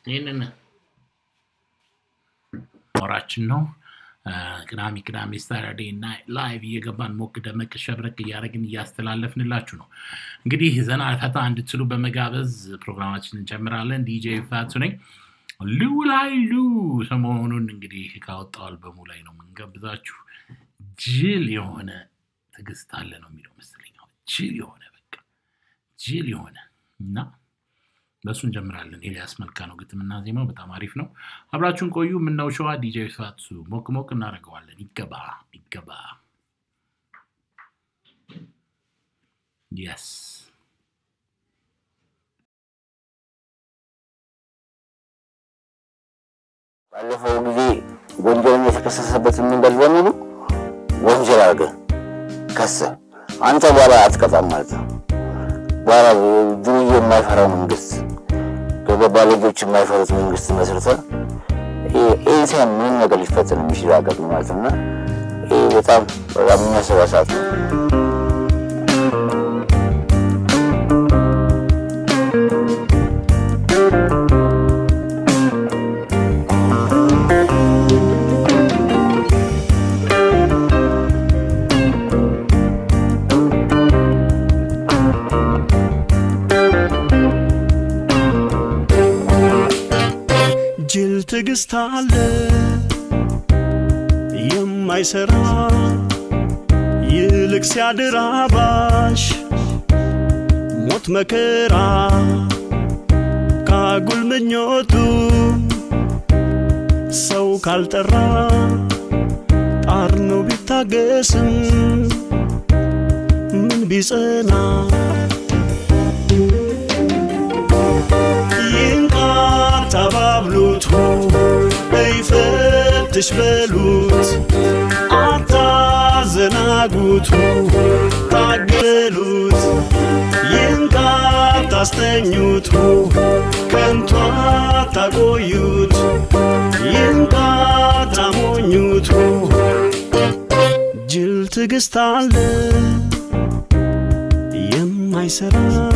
ይህንን ወራችን ነው። ቅዳሜ ቅዳሜ ሳተርዴ ናይት ላይቭ እየገባን ሞቅ ደመቅ ሸብረቅ እያደረግን እያስተላለፍንላችሁ ነው። እንግዲህ ዘና ፈታ እንድትሉ በመጋበዝ ፕሮግራማችን እንጀምራለን። ዲጄ ፋቱ ነኝ። ሉ ላይ ሉ ሰሞኑን እንግዲህ ካወጣው አልበሙ ላይ ነው የምንጋብዛችሁ። ጅል የሆነ ትዕግስት አለ ነው የሚለው መሰለኝ። ጅል የሆነ በቃ ጅል የሆነ እና በእሱ እንጀምራለን። ኤልያስ መልካ ነው ግጥምና ዜማው፣ በጣም አሪፍ ነው። አብራችሁን ቆዩ። ምነው ሸዋ ዲጄ ፋቱ ሞቅ ሞቅ እናደርገዋለን። ይገባ ይገባ። የስ ባለፈው ጊዜ ወንጀልን የተከሰሰበትን መንገድ በሙሉ ወንጀል አድርገህ ከሰህ አንተ በኋላ አትቀጣም ማለት ነው። በኋላ ዱርዬ የማይፈራው መንግስት ገባ ልጆች የማይፈሩት መንግስት መስርተህ ኤንሳን ምንም ነገር ሊፈጠር የሚችል ሀገር ነው ማለት ነው እና ይህ በጣም በጣም የሚያሰጋ ሰዓት ነው። ጅል ትዕግስት አለ የማይሰራ ይልቅ ሲያድር አባሽ ሞት መከራ ካጉል ምኞቱ ሰው ካልጠራ ጣር ነው ቢታገስም ምን ቢጸና ይንቃር ተባብሉት ይፈትሽ በሉት አታዘናጉት ታገሉት ይንቃር ታስተኙት ከንቱ አታቆዩት ይንቃር ታሞኙት ጅል ትዕግስት አለ የማይሰራ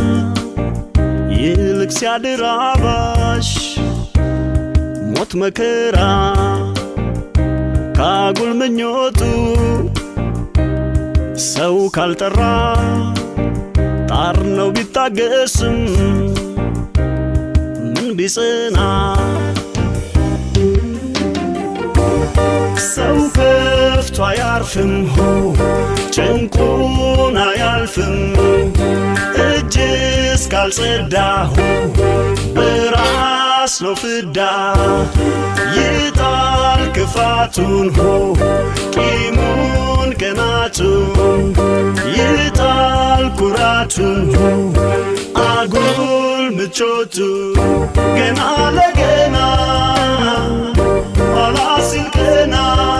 ይልቅ ሲያድር አባሽ ሞት መከራ ካጉል ምኞቱ ሰው ካልጠራ ጣር ነው ቢታገስም ምን ቢጽና ሰው ከፍቶ አያርፍም ሆ ጭንቁን አያልፍም እጅ እስካልጸዳሁ በራስ ነው ፍዳ ይጣል ክፋቱን ሆ ቂሙን ቅናቱን ይጣል ኩራቱን ሆ አጉል ምቾቱ ገና ለገና ኋላ ሲል ቀና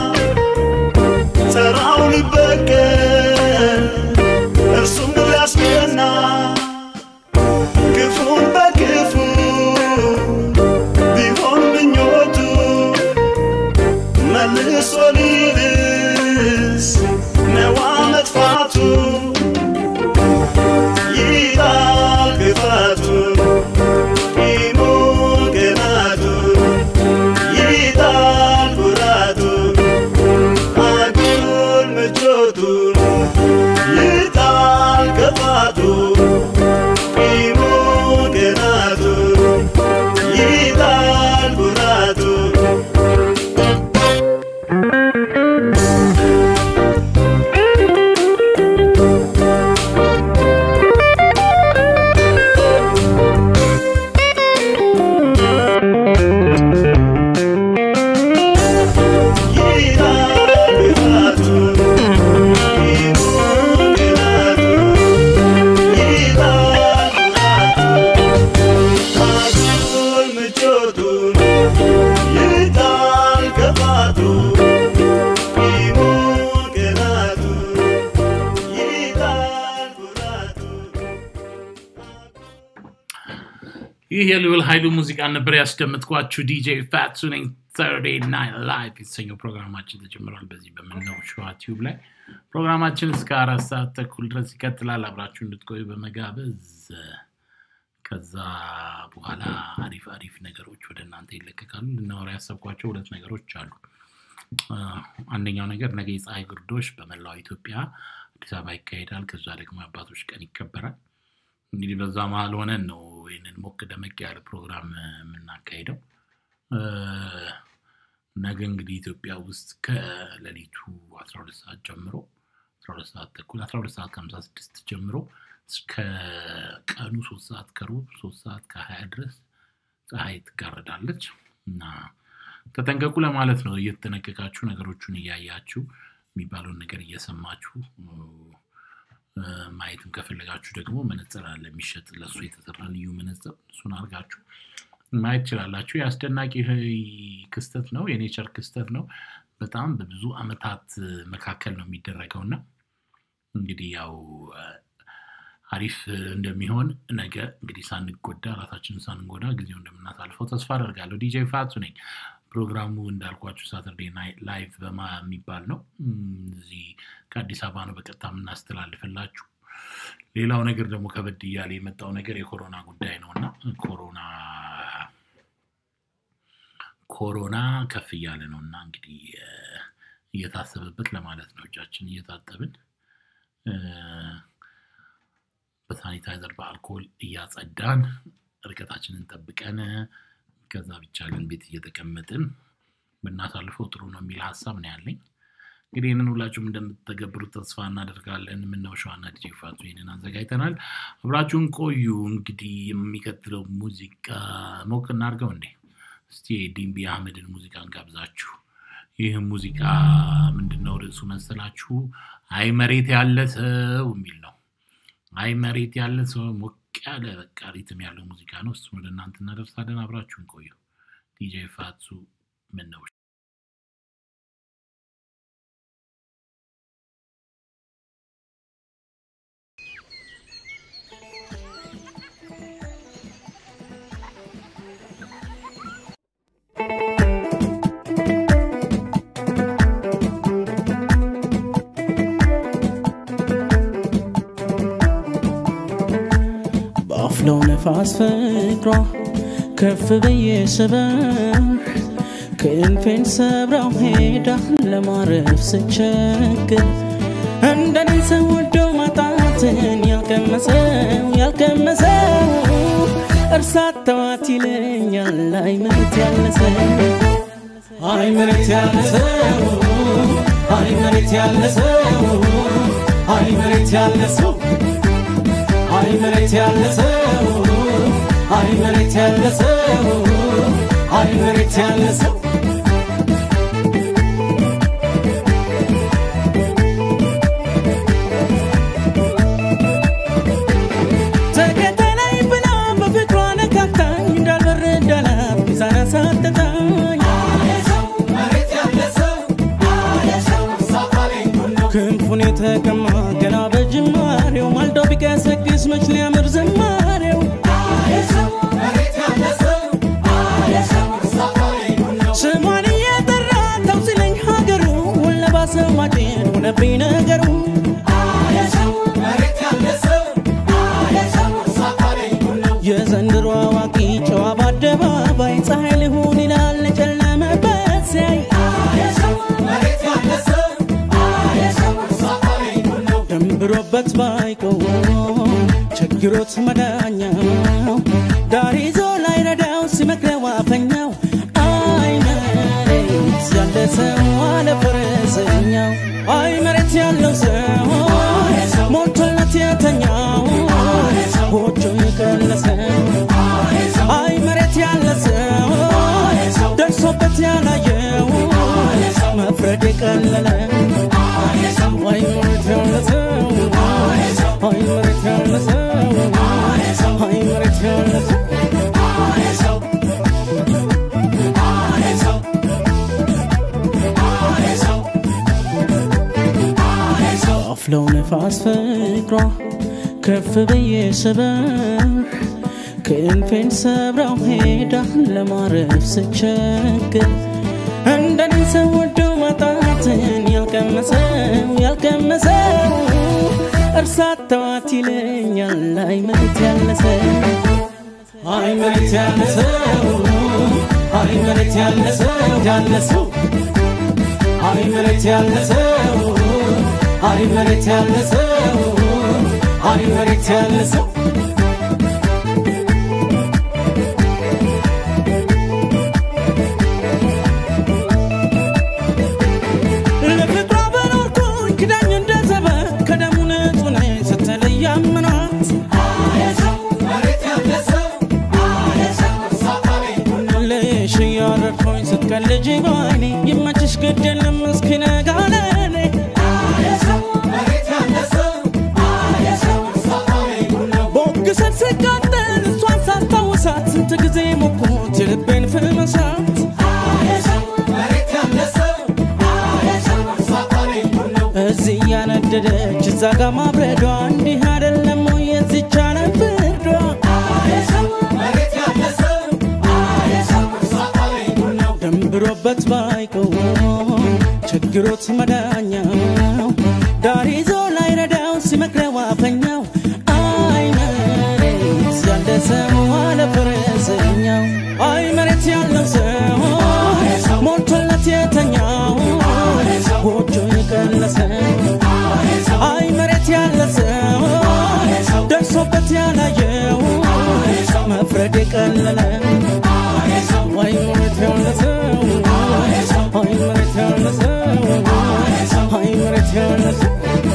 ተራው ሊበቀል እርሱም ሊያስቀና ክፉን በክፉ ቢሆን ምኞቱ መልሶ ሊልስ ነዋ መጥፋቱ ይላል ክፋቱን ቂሙን ቅናቱን ይጣል ኩራቱን አጉል ምቾቱን ይጣል ክፋቱን ቂሙን ቅናቱን ይጣል ኩራቱን ይህ የልዑል ኃይሉ ሙዚቃ ነበር ያስደምጥኳችሁ። ዲጄ ፋትሱ ነኝ። ተርዴ ናይት ላይፍ የተሰኘው ፕሮግራማችን ተጀምሯል። በዚህ በምነው ሸዋ ቲዩብ ላይ ፕሮግራማችን እስከ አራት ሰዓት ተኩል ድረስ ይቀጥላል። አብራችሁ እንድትቆዩ በመጋበዝ ከዛ በኋላ አሪፍ አሪፍ ነገሮች ወደ እናንተ ይለቀቃሉ። ልናወራ ያሰብኳቸው ሁለት ነገሮች አሉ። አ፣ አንደኛው ነገር ነገ የፀሐይ ግርዶሽ በመላው ኢትዮጵያ አዲስ አበባ ይካሄዳል። ከዛ ደግሞ የአባቶች ቀን ይከበራል። እንግዲህ በዛ መሀል ሆነን ነው ይህንን ሞቅ ደመቅ ያለ ፕሮግራም እ፣ የምናካሄደው። እ፣ ነገ እንግዲህ ኢትዮጵያ ውስጥ ከሌሊቱ 12 ሰዓት ጀምሮ 12 ሰዓት ተኩል 12 ሰዓት ከ56 ጀምሮ እስከ ቀኑ 3 ሰዓት ከሩብ 3 ሰዓት ከ20 ድረስ ፀሐይ ትጋረዳለች እና ተጠንቀቁ ለማለት ነው። እየተጠነቀቃችሁ ነገሮቹን እያያችሁ የሚባለውን ነገር እየሰማችሁ እ፣ ማየትም ከፈለጋችሁ ደግሞ መነጽር አለ የሚሸጥ ለእሱ የተሰራ ልዩ መነጽር እሱን አድርጋችሁ ማየት ትችላላችሁ። የአስደናቂ ክስተት ነው፣ የኔቸር ክስተት ነው። በጣም በብዙ ዓመታት መካከል ነው የሚደረገው እና እንግዲህ ያው እ፣ አሪፍ እንደሚሆን ነገ እንግዲህ ሳንጎዳ ራሳችንን ሳንጎዳ ጊዜው እንደምናሳልፈው ተስፋ አደርጋለሁ። ዲጄ ፋቱ ነኝ። ፕሮግራሙ እንዳልኳችሁ ሳተርዴ ናይት ላይቭ በማ የሚባል ነው። እም፣ እዚህ ከአዲስ አበባ ነው በቀጥታ የምናስተላልፍላችሁ። ሌላው ነገር ደግሞ ከበድ እያለ የመጣው ነገር የኮሮና ጉዳይ ነው እና ኮሮና ኮሮና ከፍ እያለ ነው እና እንግዲህ እ፣ እየታሰበበት ለማለት ነው እጃችን እየታጠብን እ፣ በሳኒታይዘር በአልኮል እያጸዳን ርቀታችንን ጠብቀን ከዛ ብቻ ግን ቤት እየተቀመጥን ብናሳልፈው ጥሩ ነው የሚል ሀሳብ ነው ያለኝ። እንግዲህ ይህንን ሁላችሁም እንደምትተገብሩት ተስፋ እናደርጋለን። የምናው ሸዋና ዲጄ ፋቱ ይህንን አዘጋጅተናል። አብራችሁን ቆዩ። እንግዲህ የሚቀጥለው ሙዚቃ ሞቅ እናድርገው እንዴ? እስቲ ዲምቢ አህመድን ሙዚቃ እንጋብዛችሁ። ይህ ሙዚቃ ምንድነው ርዕሱ መሰላችሁ? አይ መሬት ያለ ሰው የሚል ነው። አይ መሬት ያለ ሰው ሞቅ ያለ በቃ ሪትም ያለው ሙዚቃ ነው። እሱን ወደ እናንተ እናደርሳለን። አብራችሁን ቆዩ። ዲጄ ፋቱ ምን ነው በአፍለው ነፋስ ፍቅሯ ከፍ ብዬ ስበር ክንፌን ሰብራው ሄዳ ለማረፍ ስቸግር እንደኔ ሰው ወዶ ማጣትን ያልቀመሰው ያልቀመሰው እርሳት ተዋት ይለኛል አይ መሬት ያለሰው አይ መሬት ያለሰው አይ መሬት ያለሰው አይ መሬት ያለሰው አይ መሬት ያለ ሰው አይ መሬት ያለ ሰው አይ መሬት ያለ ሰው ተከተለኝ ብላ በፍቅሯ ነካክታኝ እንዳልበር እንዳላት ሚዛን አሳጥታኝ ክንፉን የተቀማ ገና በጅማሬው ማልዶ ቢቀሰቅስ መች ሊያምር ዝማሬው ስሟን እየጠራ ተው ሲለኝ ሀገሩ ወለባሰው ማጭን ሆነብኝ ነገሩ የዘንድሮ አዋቂ ጨዋ በአደባባይ ፀሐይ ልሁን ይላል ጨለመበት ሲያይ ደንብሮበት ባይቆም ችግሮት መዳኛው ዳር ይዞ ላይ ረዳው ሲመክረው አፈኛው አይ መሬት ያለ ሰው አለ ፈረሰኛው አይ መሬት ያለው ሰው ሞልቶለት የተኛው ጎጆ የቀለሰው አይ መሬት ያለ ሰው ደርሶበት ያላየው መፍረድ የቀለለ አይ መሬት ያለ ሰው አይ መሬት ያለ ሰው አይ መሬት ያለ ሰው አፍለው ነፋስ ፍቅሯ ከፍ ብዬ ስበር ክንፌን ሰብራው ሄዳ ለማረፍ ስቸግር እንደኔ ሰው ወዶ ማጣትን ያልቀመሰው ያልቀመሰው እርሳት ተዋት ይለኛል አይ መሬት ያለሰው አይ መሬት ያለ ሰው አይ መሬት ያለ ሰው ያለ ሰው አይ መሬት ያለ ሰው አይ መሬት ያለ ሰው አይ መሬት ያለ ሰው ለፍቅሯ በኖርኩኝ ክዳኝ እንደ ዘበት ከደሙ ንጹህ ነኝ ስትለይ ያመናት ልሽ እያረድኩኝ ስትቀልጅ ባይኔ ይመችሽ ግድ የለም እስኪነጋ ለኔ ቦግሰን ስቃጠል እሷን ሳስታውሳት ስንት ጊዜ ሞኩት የልቤን ፍመሳት እዚህ ያነደደች እዛ ጋ ማብረዷ እንዲህ አይደለም ወይ የዚች ዓለም ፍርዷ ደንብሮበት ባይቀውም ችግሮት መዳኛው ዳር ይዞ ላይረዳው ሲመክረው አፈኛው አይ መሬት ያለ ሰው አለ ፈረሰኛው አይ መሬት ያለው ሰው ሞልቶለት የተኛው ጎጆ የቀለሰ አይ መሬት ያለ ሰው ደርሶበት ያላየው መፍረድ የቀለለ አይ መሬት ያለ ሰው አይ መሬት ያለ ሰው አይ መሬት ያለ ሰው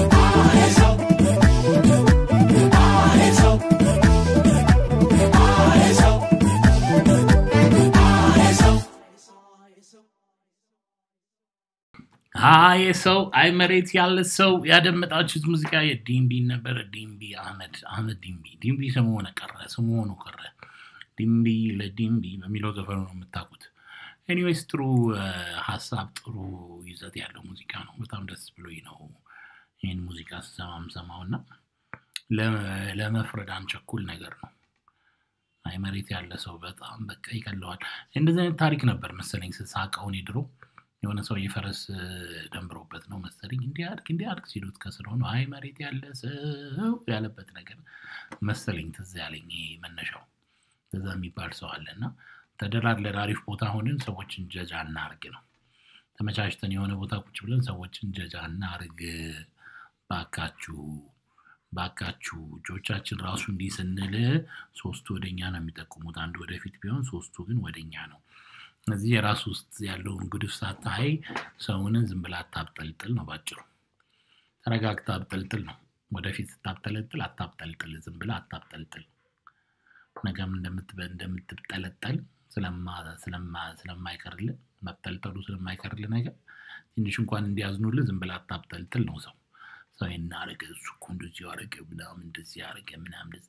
አይ ሰው አይ መሬት ያለ ሰው ያደመጣችሁት ሙዚቃ የዲምቢ ነበረ። ዲምቢ አህመድ አህመድ ዲምቢ ዲምቢ ስሙ ሆነ ቀረ ስሙ ሆኖ ቀረ። ዲምቢ ለዲምቢ በሚለው ዘፈኑ ነው የምታውቁት። ኤኒዌይስ ጥሩ እ፣ ሀሳብ ጥሩ ይዘት ያለው ሙዚቃ ነው። በጣም ደስ ብሎኝ ነው ይህን ሙዚቃ ስሰማም ሰማው እና ለ- ለመፍረድ አንቸኩል ነገር ነው። አይ መሬት ያለ ሰው በጣም በቃ ይቀለዋል። እንደዚህ አይነት ታሪክ ነበር መሰለኝ ስሳቀውን ድሮ የሆነ ሰው የፈረስ እ፣ ደንብሮበት ነው መሰለኝ እንዲህ አድርግ እንዲህ አድርግ ሲሉት ከስር ሆኖ አይ መሬት ያለ ሰው ያለበት ነገር መሰለኝ ትዝ ያለኝ ይሄ መነሻው በዛ የሚባል ሰው አለ እና ተደላድለን አሪፍ ቦታ ሆንን ሰዎችን ጀጃ እናርግ ነው ተመቻችተን የሆነ ቦታ ቁጭ ብለን ሰዎችን ጀጃ እናርግ ባካችሁ ባካችሁ እጆቻችን ራሱ እንዲህ ስንል ሶስቱ ወደኛ ነው የሚጠቁሙት አንዱ ወደፊት ቢሆን ሶስቱ ግን ወደኛ ነው እዚህ የራሱ ውስጥ ያለውን ጉድፍ ሳታይ ሰውን ዝም ብላ አታብጠልጥል ነው ባጭሩ ተረጋግታ አብጠልጥል ነው ወደፊት ስታብጠለጥል አታብጠልጥል ዝም ብላ አታብጠልጥል ነገም እንደምትበ- እንደምትጠለጠል ስለማ- ስለማ- ስለማይቀርልህ መጠልጠሉ ስለማይቀርልህ ነገር ትንሽ እንኳን እንዲያዝኑልህ ዝም ብላ አታብጠልጥል ነው ሰው ሰው ይሄን አረገ እሱ እኮ እንደዚህ አረገ ምናምን እንደዚህ አረገ ምናምን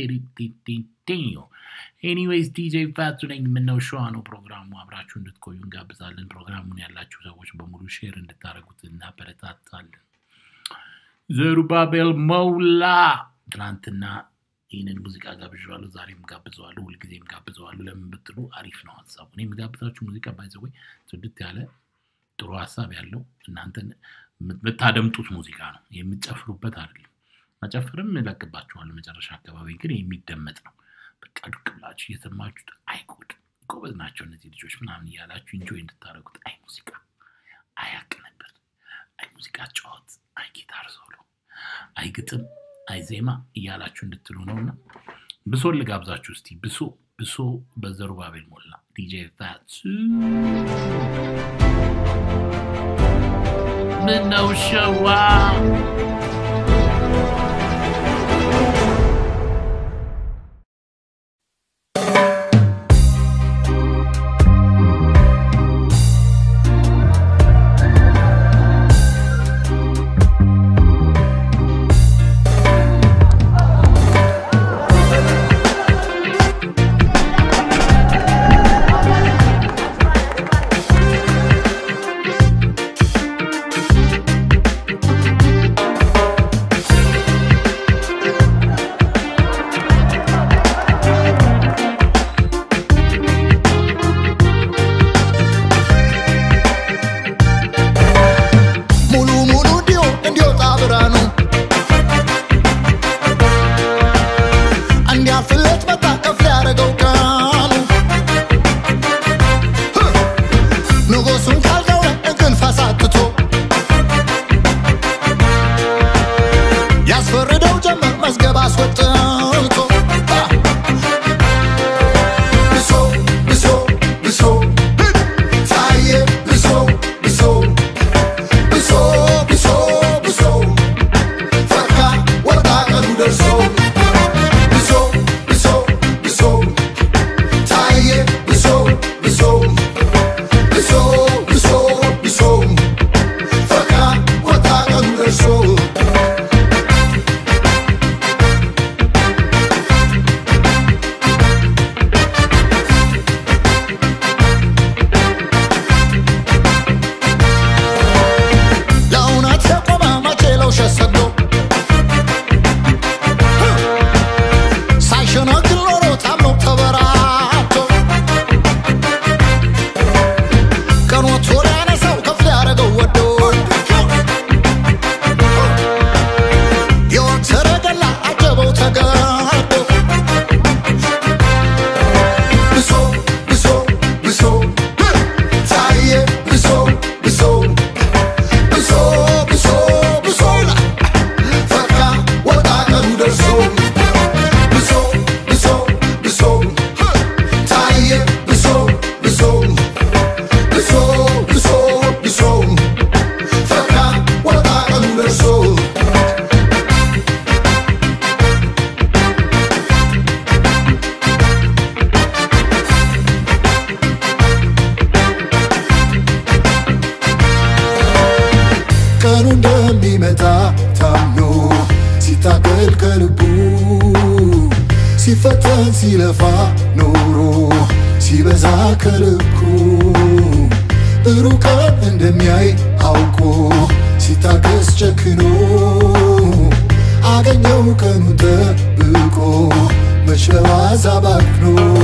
ኤኒዌይስ ዲጄ ፋቱ ነኝ። የምነው ሸዋ ነው ፕሮግራሙ። አብራችሁ እንድትቆዩ እንጋብዛለን። ፕሮግራሙን ያላችሁ ሰዎች በሙሉ ሼር እንድታደርጉት እናበረታታለን። ዘሩባቤል መውላ ትናንትና ይህንን ሙዚቃ ጋብዣዋለሁ፣ ዛሬም ጋብዘዋለሁ፣ ሁልጊዜም ጋብዘዋለሁ። ለምን ብትሉ አሪፍ ነው ሀሳቡ። እኔ የምጋብዛችሁ ሙዚቃ ባይዘወይ ጽድት ያለ ጥሩ ሀሳብ ያለው እናንተን የምታደምጡት ሙዚቃ ነው፣ የምትጨፍሩበት አይደለም። መጨፍርም እለቅባችኋለሁ መጨረሻ አካባቢ ግን የሚደመጥ ነው። በቃ ዱቅ ብላችሁ እየሰማችሁት አይጎድ ጎበዝ ናቸው እነዚህ ልጆች ምናምን እያላችሁ ኢንጆይ እንድታደርጉት አይ ሙዚቃ፣ አይ አቀነበር፣ አይ ሙዚቃ ጨዋት፣ አይ ጊታር ሶሎ፣ አይ ግጥም፣ አይ ዜማ እያላችሁ እንድትሉ ነው እና ብሶ ልጋብዛችሁ እስቲ ብሶ ብሶ በዘሩባቤል ሞላ ዲጄ ፋቱ ምነው ሸዋ Thank ቀኑ እንደሚመጣ ታምኖ ሲታገል ከልቡ ሲፈተን ሲለፋ ኖሮ ሲበዛ ከልኩ ሩቀን እንደሚያይ አውቆ ሲታገስ ጨክኖ አገኘው ቀኑ ጠብቆ መች በዋዛ ባክኖ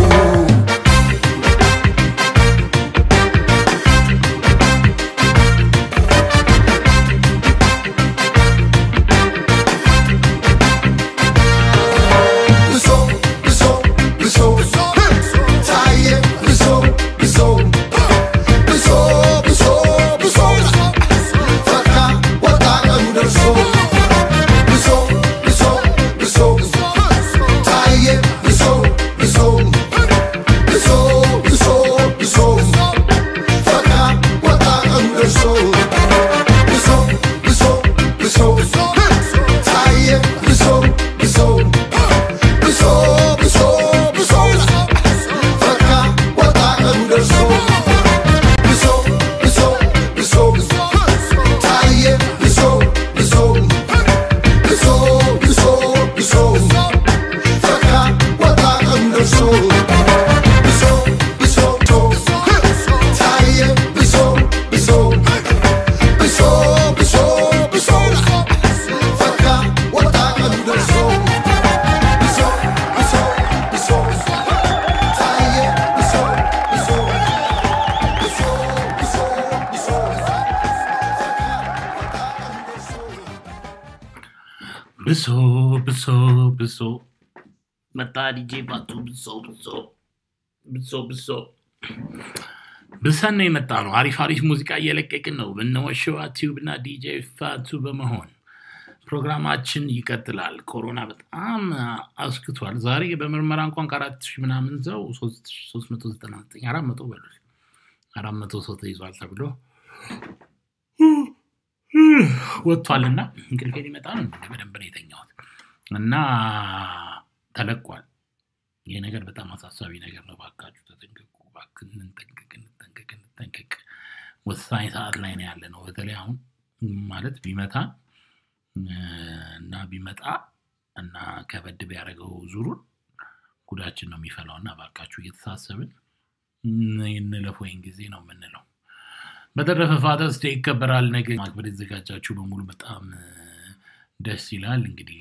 ብሶ ብሶ ብሶ ታየ ብሶ ብሶ ብሶ ብሶ ብሶ ፈካ ወጣ ቀኑ ደርሶ ብሶ ብሶ ብሶ ታየ ብሶ ብሶ ብሶ ብሶ ብሶ ፈካ ወጣ ቀኑ ደርሶ ብሶ ብሶ ብሶ ታየ ብሶ ብሶ ብሶ ብሶ ብሶ ፈካ ወጣ ቀኑ ደርሶ ብሶ ብሶ ብሶ ታየ ብሶ ብሶ ብሶ ብሶ ብሶ ፈካ ወጣ ቀኑ ደርሶ ብሶ ብሶ ታየ ብሶ ብሶ ብሶ ብሶ ብሶ ፈካ ወጣ ቀኑ ደርሶ ብሶ ብሶ ብሶ ታየ ብሶ ብሶ ብሶ ብሶ ብሶ ብሶ ብሶ ብሶ መጣ ዲጄ ባቱ ብሶ ብሶ ብሶ ብሶ ብሰን ነው የመጣ ነው። አሪፍ አሪፍ ሙዚቃ እየለቀቅን ነው። በነወሸዋ ቲዩብ እና ዲጄ ፋቱ በመሆን ፕሮግራማችን ይቀጥላል። ኮሮና በጣም አስክቷል። ዛሬ በምርመራ እንኳን ከአራት ሺህ ምናምን ሰው ሶስት መቶ ዘጠና ዘጠኝ አራት መቶ በሉ አራት መቶ ሰው ተይዟል ተብሎ ወጥቷልና እንቅልፌ ሊመጣ ነው። እንግዲህ በደንብ ነው የተኛሁት እና ተለቋል። ይህ ነገር በጣም አሳሳቢ ነገር ነው። ባካችሁ ተጠንቀቁ። እባክህ እንጠንቀቅ፣ እንጠንቀቅ፣ እንጠንቀቅ። ወሳኝ ሰዓት ላይ ነው ያለ ነው። በተለይ አሁን ማለት ቢመታን እና ቢመጣ እና ከበድ ቢያደርገው ዙሩን ጉዳችን ነው የሚፈላው እና እባካችሁ እየተሳሰብን እንለፍ ወይን ጊዜ ነው የምንለው። በተረፈ ፋተርስ ዴይ ይከበራል ነገ። ማክበር የተዘጋጃችሁ በሙሉ በጣም ደስ ይላል። እንግዲህ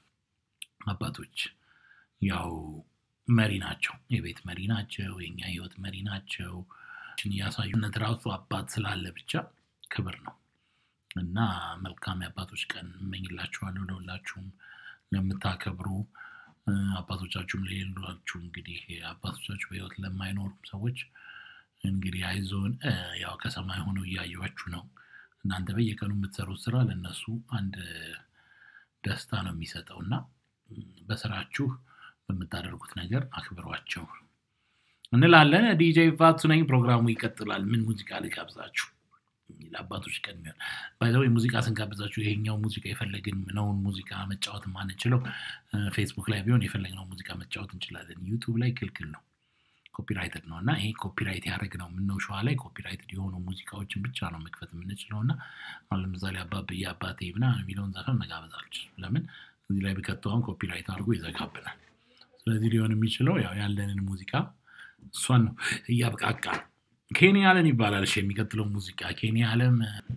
አባቶች ያው መሪ ናቸው፣ የቤት መሪ ናቸው፣ የኛ ህይወት መሪ ናቸው። እያሳዩነት ራሱ አባት ስላለ ብቻ ክብር ነው እና መልካም የአባቶች ቀን እመኝላችኋለሁ ለሁላችሁም ለምታከብሩ አባቶቻችሁም ለሌሏችሁ እንግዲህ አባቶቻችሁ በህይወት ለማይኖሩም ሰዎች እንግዲህ አይዞን ያው ከሰማይ ሆነው እያየኋችሁ ነው። እናንተ በየቀኑ የምትሰሩት ስራ ለእነሱ አንድ ደስታ ነው የሚሰጠው እና በስራችሁ በምታደርጉት ነገር አክብሯቸው እንላለን። ዲጄ ፋቱ ነኝ። ፕሮግራሙ ይቀጥላል። ምን ሙዚቃ ልጋብዛችሁ? ለአባቶች ቀን የሚሆን ባይዘው ሙዚቃ ስንጋብዛችሁ ይሄኛው ሙዚቃ የፈለግነውን ሙዚቃ መጫወት ማንችለው ፌስቡክ ላይ ቢሆን የፈለግነው ሙዚቃ መጫወት እንችላለን። ዩቱብ ላይ ክልክል ነው፣ ኮፒራይትድ ነው እና ይሄ ኮፒራይት ያደረግ ነው ምነው ሸዋ ላይ ኮፒራይትድ የሆኑ ሙዚቃዎችን ብቻ ነው መክፈት የምንችለው እና አሁን ለምሳሌ አባብዬ አባቴ ምናምን የሚለውን ዘፈን መጋበዝ አልችልም። ለምን እዚህ ላይ ቢከተውም ኮፒራይት አድርጎ ይዘጋብናል። ስለዚህ ሊሆን የሚችለው ያው ያለንን ሙዚቃ እሷን ነው እያብቃቃ ኬንያ አለም ይባላል። እሺ የሚቀጥለው ሙዚቃ ኬንያ አለም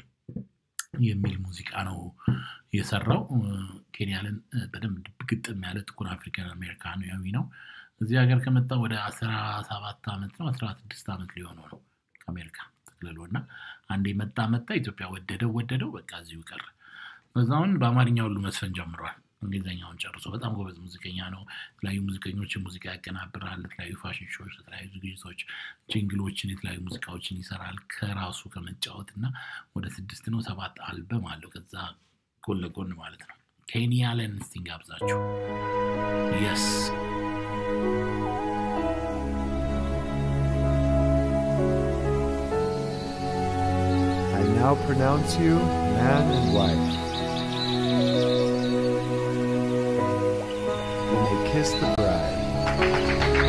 የሚል ሙዚቃ ነው የሰራው። ኬንያ አለም በደንብ ግጥም ያለ ጥቁር አፍሪካን አሜሪካናዊ ነው። እዚህ ሀገር ከመጣ ወደ አስራ ሰባት ዓመት ነው አስራ ስድስት ዓመት ሊሆነው ነው ከአሜሪካ ተክልሎ እና አንዴ መጣ መጣ ኢትዮጵያ ወደደው ወደደው በቃ እዚሁ ቀረ። በዛውን በአማርኛ ሁሉ መስፈን ጀምሯል። እንግሊዝኛውን ጨርሶ በጣም ጎበዝ ሙዚቀኛ ነው። የተለያዩ ሙዚቀኞችን ሙዚቃ ያቀናብራል። የተለያዩ ፋሽን ሾዎች፣ የተለያዩ ዝግጅቶች፣ ጅንግሎችን፣ የተለያዩ ሙዚቃዎችን ይሰራል ከራሱ ከመጫወት እና ወደ ስድስት ነው ሰባት አልበም አለው ከዛ ጎን ለጎን ማለት ነው። ኬንያ ለን እስቲ እንጋብዛችሁ። የስ I now pronounce you man and wife. You may kiss the bride.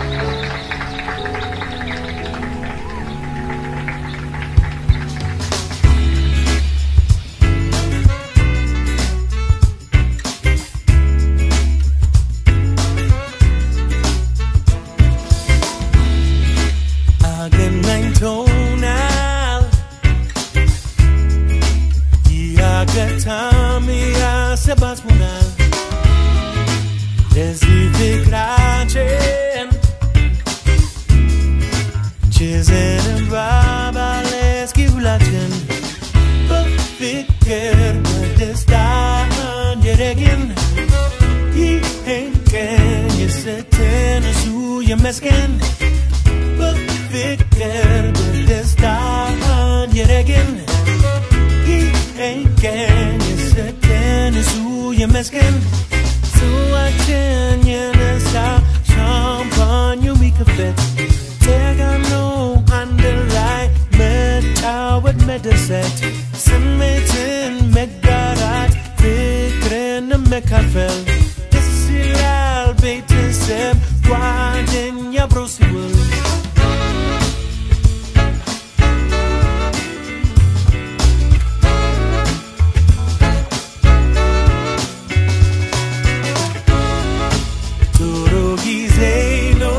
የዘንባ ባለ እስኪ ሁላችን በፍቅር በደስታ እንደረግን ይህን ቀን የሰጠን እሱ ይመስገን በፍቅር በደስታ እንደረግን ይህን ቀን የሰጠን እሱ ይመስገን ጽዋችን የነሳ ሻምፓኙ የሚከፈት ተጋኖ አንድ ላይ መጫወት መደሰት ስሜትን መጋራት ፍቅርን መካፈል ደስ ይላል ቤተሰብ ጓደኛ አብሮ ሲውል ጥሩ ጊዜ ነው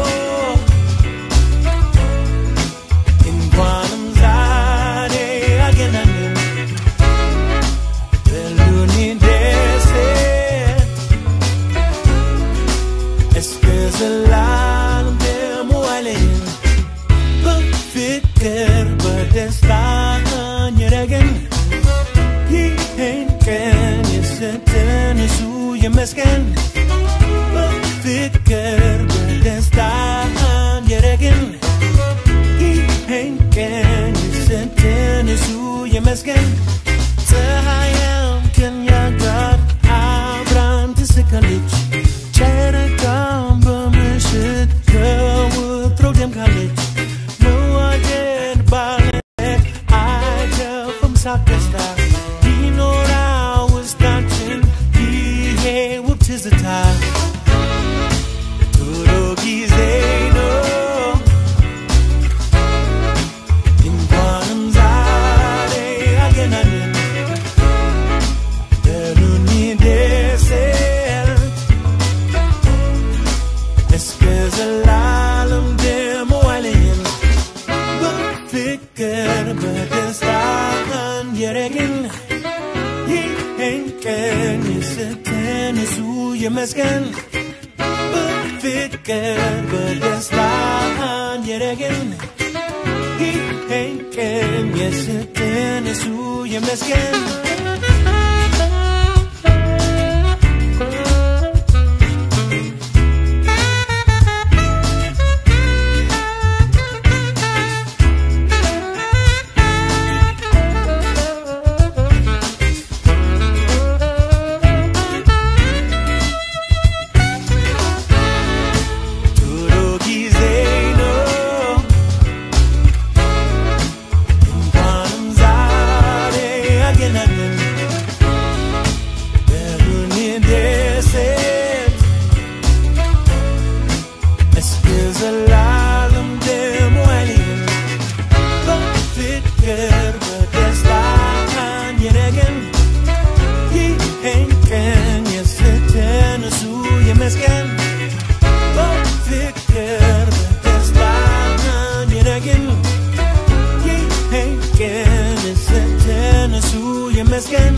እንኳንም ዛሬ አገናኘን በሉኒ ደሴት እስከ ዘላለም ደግሞ አለኝ በፍቅር በደስታ እንረገን ይህን ቀን የሰጠን እሱ ይመስገን በፍቅር በደስታ እንረገን ይህን ቀን የሰጠን እሱ ይመስገን ፀሐያም ከኛ ጋር አብራን ትስቃለች ጨረቃም በምሽት ከወትሮ ደምቃለች መዋደድ ባለት አይከፍም ሳቅ ደስታ ይኖራ ውስጣችን ይሄ ውብ ትዝታ ጥሩ ጊዜ ነው እንኳንም ዛሬ አገናኘን በሉኒ ደሴት እስከ ዘላለም ደግሞ አለየን በፍቅር በደስታ እንየረግን ይህን ቀን የሰጠን እሱ ይመስገን በፍቅር በደስታ እንየረግን ይህን ቀን የሰጠን እሱ ይመስገን ጥሩ ጊዜ ነው እንኳንም ዛሬ አገናኘን በሉኒ ደሴት እስከ ዘላለም ደግሞ አለየን በፍቅር በደስታ እንየረገን ይህን ቀን የሰጠን እሱ ይመስገን በፍቅር በደስታ እንየረግን ይህን ቀን የሰጠን እሱ ይመስገን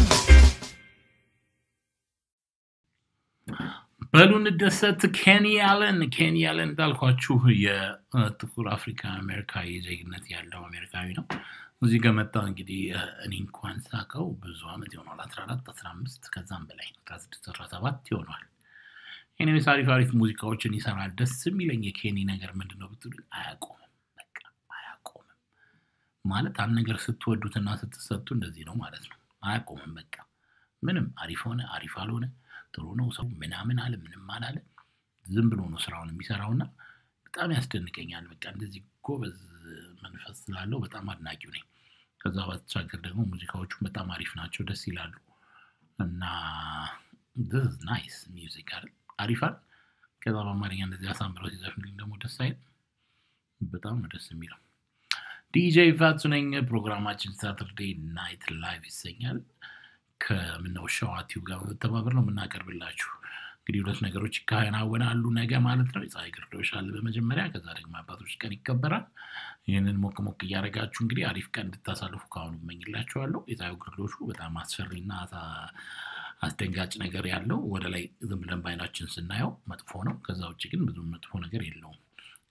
በሉ እንደሰት ኬኒ አለን ኬኒ አለን እንዳልኳችሁ የጥቁር አፍሪካ አሜሪካዊ ዜግነት ያለው አሜሪካዊ ነው እዚህ ከመጣ እንግዲህ እ፣ እኔ እንኳን ሳቀው ብዙ አመት ይሆናል አስራ አራት አስራ አምስት ከዛም በላይ አስራ ስድስት አስራ ሰባት ይሆናል ኤኒዌይስ አሪፍ አሪፍ ሙዚቃዎችን ይሰራል ደስ የሚለኝ የኬኒ ነገር ምንድን ነው ብትሉ አያቆምም በቃ አያቆምም ማለት አንድ ነገር ስትወዱትና ስትሰጡ እንደዚህ ነው ማለት ነው አያቆምም በቃ ምንም አሪፍ ሆነ አሪፍ አልሆነ ጥሩ ነው ሰው ምናምን አለ ምንም አላለ ዝም ብሎ ነው ስራውን የሚሰራውና በጣም ያስደንቀኛል በቃ እንደዚህ ጎበዝ መንፈስ ስላለው በጣም አድናቂው ነኝ ከዛ ባሻገር ደግሞ ሙዚቃዎቹ በጣም አሪፍ ናቸው ደስ ይላሉ እና ናይስ ሚውዚክ አይደል አሪፋል ከዛ በአማርኛ እንደዚህ አሳምረው ሲዘፍንልኝ ደግሞ ደስ አይል በጣም ነው ደስ የሚለው ዲጄ ፋቱ ነኝ ፕሮግራማችን ሳተርዴ ናይት ላይቭ ይሰኛል ከምነው ሸዋ ቲዩብ ጋር በመተባበር ነው የምናቀርብላችሁ እንግዲህ ሁለት ነገሮች ይከናወናሉ ነገ ማለት ነው የፀሐይ ግርዶሽ አለ በመጀመሪያ ከዛ ደግሞ አባቶች ቀን ይከበራል ይህንን ሞቅ ሞቅ እያደረጋችሁ እንግዲህ አሪፍ ቀን እንድታሳልፉ ከአሁኑ እመኝላችኋለሁ የፀሐዩ ግርዶሹ በጣም አስፈሪና አሳ- አስደንጋጭ ነገር ያለው ወደ ላይ ዝም ብለን በአይናችን ስናየው መጥፎ ነው ከዛ ውጭ ግን ብዙ መጥፎ ነገር የለውም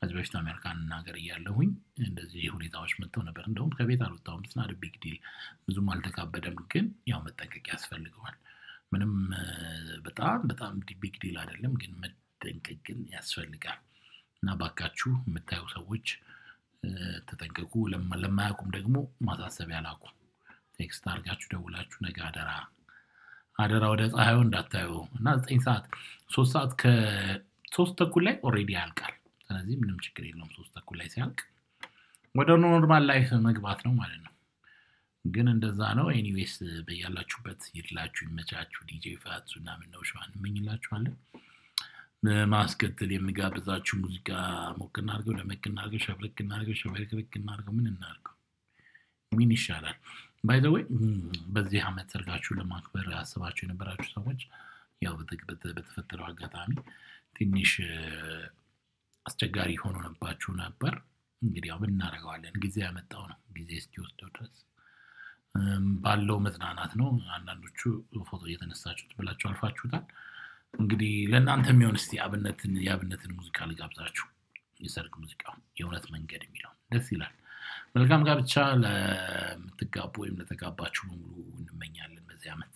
ከዚህ በፊት አሜሪካን ሀገር እያለሁኝ እንደዚህ ሁኔታዎች መጥተው ነበር። እንደውም ከቤት አልወጣሁም። ስና ቢግ ዲል ብዙም አልተካበደም፣ ግን ያው መጠንቀቅ ያስፈልገዋል። ምንም እ፣ በጣም በጣም ቢግ ዲል አይደለም፣ ግን መጠንቀቅ ግን ያስፈልጋል እና ባካችሁ የምታዩ ሰዎች እ፣ ተጠንቀቁ። ለማ- ለማያውቁም ደግሞ ማሳሰቢያ ላኩ። ቴክስት አድርጋችሁ ደውላችሁ ነገ አደራ አደራ ወደ ፀሐዩ እንዳታዩ እና ዘጠኝ ሰዓት ሶስት ሰዓት ከሶስት ተኩል ላይ ኦልሬዲ ያልቃል። ስለዚህ ምንም ችግር የለውም። ሶስት ተኩል ላይ ሲያልቅ ወደ ኖርማል ላይፍ መግባት ነው ማለት ነው። ግን እንደዛ ነው። ኤኒዌይስ በያላችሁበት ይድላችሁ፣ ይመቻችሁ። ዲጄ ፋቱ እና ምነው ሸዋን እንመኝላችኋለን። በማስከተል የሚጋብዛችሁ ሙዚቃ ሞቅ እናድርገው፣ ደመቅ እናድርገው፣ ሸብረቅ እናድርገው፣ ሸበርቅርቅ እናድርገው፣ ምን እናድርገው፣ ምን ይሻላል? ባይዘወይ በዚህ ዓመት ሰርጋችሁ ለማክበር አስባችሁ የነበራችሁ ሰዎች ያው በተ- በተ- በተፈጠረው አጋጣሚ ትንሽ እ፣ አስቸጋሪ ሆኖባችሁ ነበር። እንግዲህ ያው ምን እናደርገዋለን፣ ጊዜ ያመጣው ነው። ጊዜ እስኪወስደው ድረስ እም፣ ባለው መዝናናት ነው። አንዳንዶቹ ፎቶ እየተነሳችሁት ብላችሁ አልፋችሁታል። እንግዲህ ለእናንተ የሚሆን እስቲ አብነትን የአብነትን ሙዚቃ ልጋብዛችሁ። የሰርግ ሙዚቃው የእውነት መንገድ የሚለው ደስ ይላል። መልካም ጋብቻ ለምትጋቡ ወይም ለተጋባችሁ በሙሉ እንመኛለን በዚህ ዓመት።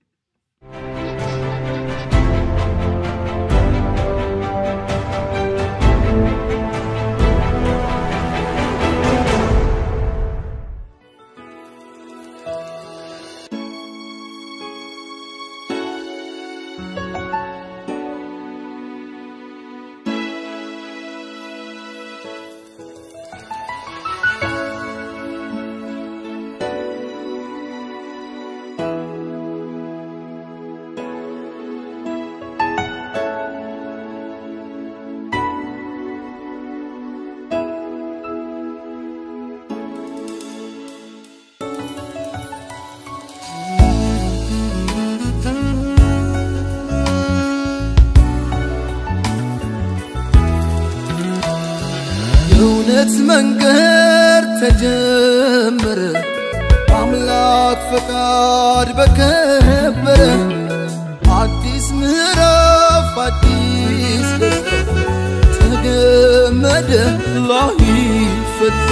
የእውነት መንገድ ተጀመረ አምላክ ፈቃድ በከበረ አዲስ ምዕራፍ አዲስ ደስታ ተገመደ ላይፈታ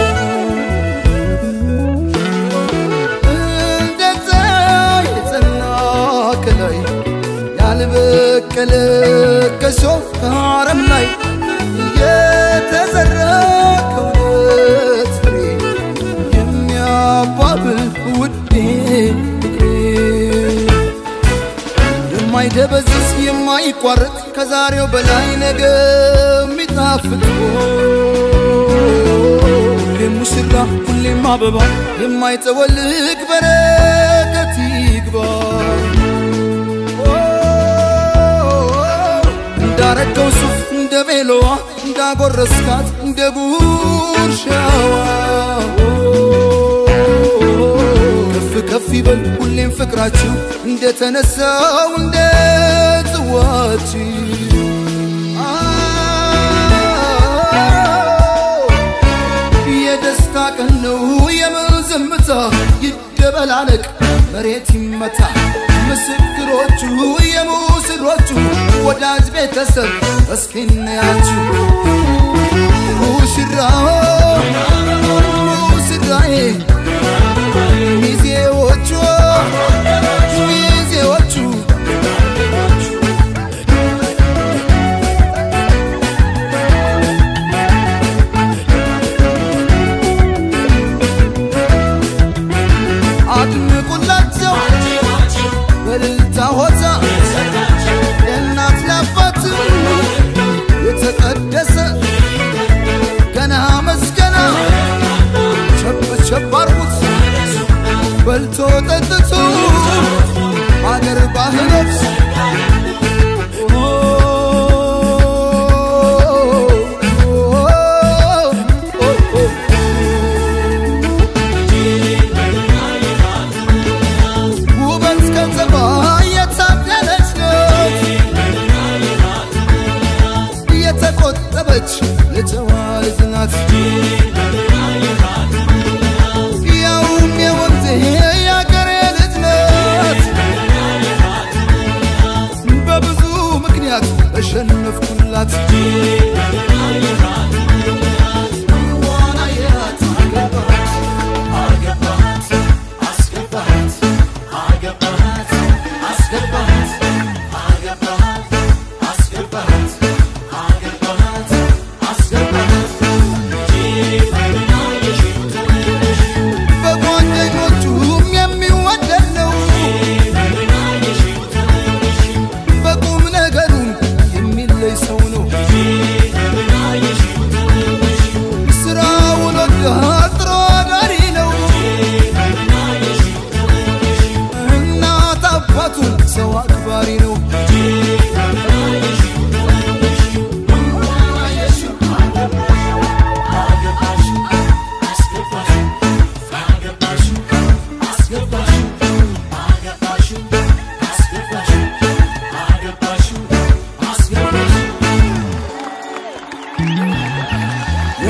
እንደ ፀሐይ የጸና ከላይ ያልበቀለ ከሰው ከአረም ላይ የተዘራ ከእውነት ፍሬ የሚያባብል ውዴ ፍቅሬ የማይደበዝዝ የማይቋረጥ ከዛሬው በላይ ነገ የሚጣፍጥ ሁሌም ሙሽራ ሁሌም አበባ የማይጠወልቅ በረከት ይግባ እንዳረገው ሱፍ እንደ ቬሎዋ እንዳጎረስካት እንደ ጉርሻዋ ከፍ ከፍ ይበል ሁሌም ፍቅራችሁ እንደተነሳው እንደ ጽዋችሁ የደስታ ቀን ነው የምን ዝምታ ይደበላለቅ መሬት ይመታ ምስክሮቹ የሙስሮቹ ወዳጅ ቤተሰብ እስኪ እንያችሁ ሙሽራው ሙሽራዬ ሚዜዎቹ ሚዜዎቹ አድምቁላቸው በልልታ ሆታ ለእናት ለአባት የተቀደሰ ገና መዝ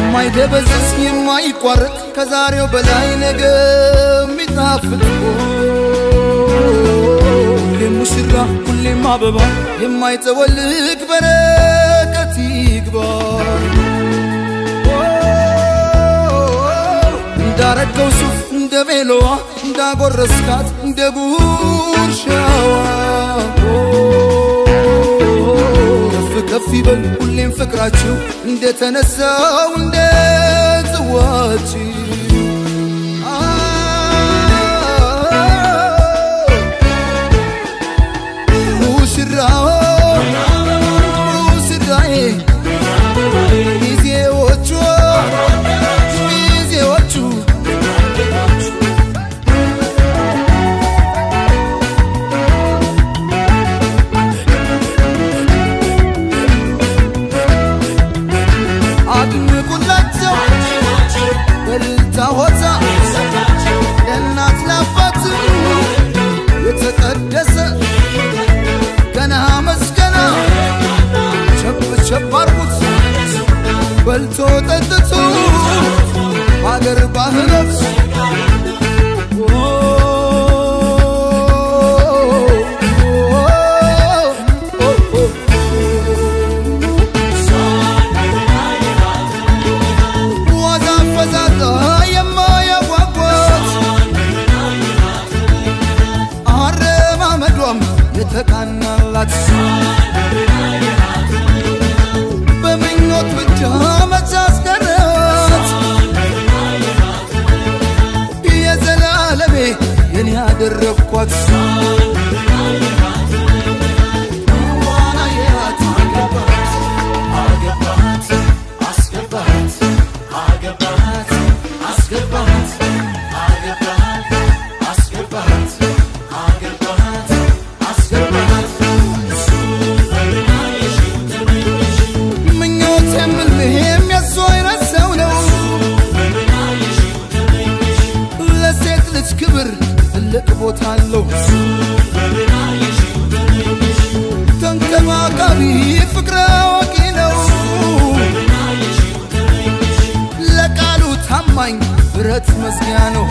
የማይደበዝዝ የማይቋረጥ ከዛሬው በላይ ነገ የሚጣፍጥ ሁሌም ሙሽራ ሁሌም አበባ የማይጠወልቅ በረከት ይግባ እንዳረገው ሱፍ እንደ ቬሎዋ እንዳጎረስካት እንደ ጉርሻዋ ከፍ ከፍ ይበል ሁሌም ፍቅራችሁ እንደተነሳው እንደ ጽዋችሁ ሙሽራው ሙሽራዬ ሚዜዎቹ ሚዜዎቹ አድንቁላቸው በልልታ ሆታ ለእናት ለአባት የተቀደሰ ገና መስገና ቸብ ቸብ አርጉት በልቶ ጠጥቶ ሀገር ባህረት ዋዛ ፈዛዛ የማያጓጓት አረማመዷም የተቃናላት በምኞት ብቻ መቻስቀረት የዘላለሜ የኔ ያደረግኳት ዋናየት አገባት አገባት አስገባት አገባት አስገባት አገባት አስገባት አገባት አስገባት ምኞት የምልህም የሱ አይነት ሰው ነው ለሴት ልጅ ክብር ትልቅ ቦታ አለው ተንከባካቢ ፍቅረ አዋቂ ነው ለቃሉ ታማኝ ብረት መዝጊያ ነው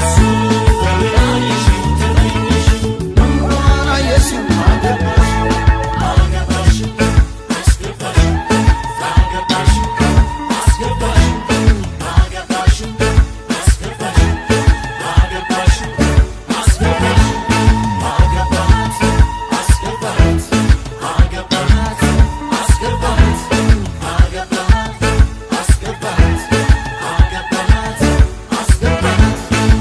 አየሽው አገባሽ አገባሽ አስገባሽ አገባሽ አስገባሽ አገባሽ አስገባሽ አገባሽ አስገባሽ አገባት አስገባት አገባት አስገባት አገባት አስገባት አገባት አስገባት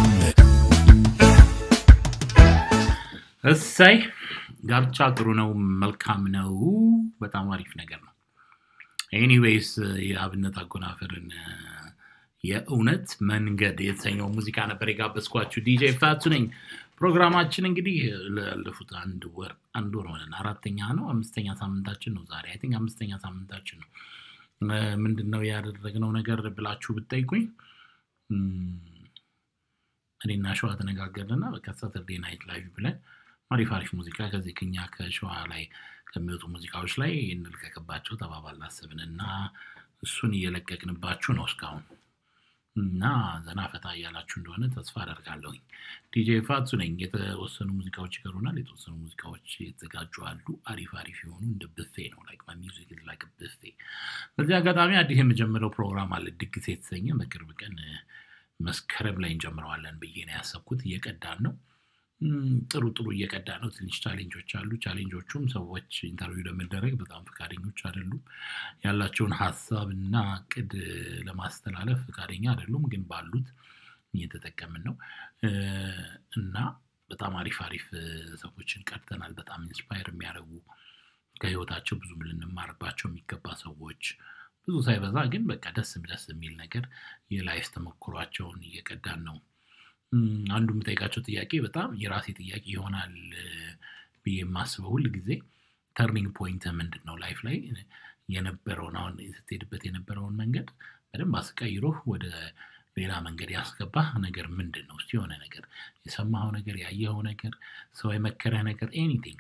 እሰይ ጋብቻ ጥሩ ነው፣ መልካም ነው፣ በጣም አሪፍ ነገር ነው። ኤኒዌይስ የአብነት አጎናፍርን እ፣ የእውነት መንገድ የተሰኘው ሙዚቃ ነበር የጋበዝኳችሁ። ዲጄ ፋቱ ነኝ። ፕሮግራማችን እንግዲህ ላለፉት አንድ ወር አንድ ወር ሆነን አራተኛ ነው አምስተኛ ሳምንታችን ነው ዛሬ አይ ቲንክ አምስተኛ ሳምንታችን ነው። እ፣ ምንድን ነው ያደረግነው ነገር ብላችሁ ብትጠይቁኝ እም፣ እኔና ሸዋ ተነጋገርንና በቃ ሳተርዴ ናይት ላይቭ ብለን አሪፍ አሪፍ ሙዚቃ ከዚህ ከኛ ከሸዋ ላይ ከሚወጡ ሙዚቃዎች ላይ እንልቀቅባቸው ተባባል አስብን እና እሱን እየለቀቅንባችሁ ነው እስካሁን እና ዘና ፈታ እያላችሁ እንደሆነ ተስፋ አደርጋለሁኝ። ዲጄ ፋቱ ነኝ። የተወሰኑ ሙዚቃዎች ይቀሩናል። የተወሰኑ ሙዚቃዎች የተዘጋጁ አሉ። አሪፍ አሪፍ የሆኑ እንደ ብፌ ነው ላይክ ማይ ሚውዚክ ኢዝ ላይክ ብፌ። በዚህ አጋጣሚ አዲስ የምጀምረው ፕሮግራም አለ ድግስ የተሰኘ በቅርብ ቀን እ፣ መስከረም ላይ እንጀምረዋለን ብዬ ነው ያሰብኩት። እየቀዳን ነው እም፣ ጥሩ ጥሩ እየቀዳ ነው። ትንሽ ቻሌንጆች አሉ። ቻሌንጆቹም ሰዎች ኢንተርቪው ለመደረግ በጣም ፈቃደኞች አይደሉም። ያላቸውን ሀሳብ እና እቅድ ለማስተላለፍ ፈቃደኛ አይደሉም። ግን ባሉት እየተጠቀምን ነው እ፣ እና በጣም አሪፍ አሪፍ እ፣ ሰዎችን ቀድተናል። በጣም ኢንስፓየር የሚያደርጉ ከህይወታቸው ብዙ ልንማርባቸው የሚገባ ሰዎች ብዙ ሳይበዛ ግን በቃ ደስ ደስ የሚል ነገር የላይፍ ተሞክሯቸውን እየቀዳን ነው። እም፣ አንዱ የምጠይቃቸው ጥያቄ በጣም የራሴ ጥያቄ ይሆናል እ፣ ብዬ የማስበው ሁል ጊዜ ተርኒንግ ፖይንት ምንድን ነው ላይፍ ላይ የነበረውን አሁን ስትሄድበት የነበረውን መንገድ በደንብ አስቀይሮህ ወደ ሌላ መንገድ ያስገባህ ነገር ምንድን ነው? እስቲ የሆነ ነገር የሰማኸው ነገር ያየኸው ነገር ሰው የመከረህ ነገር ኤኒቲንግ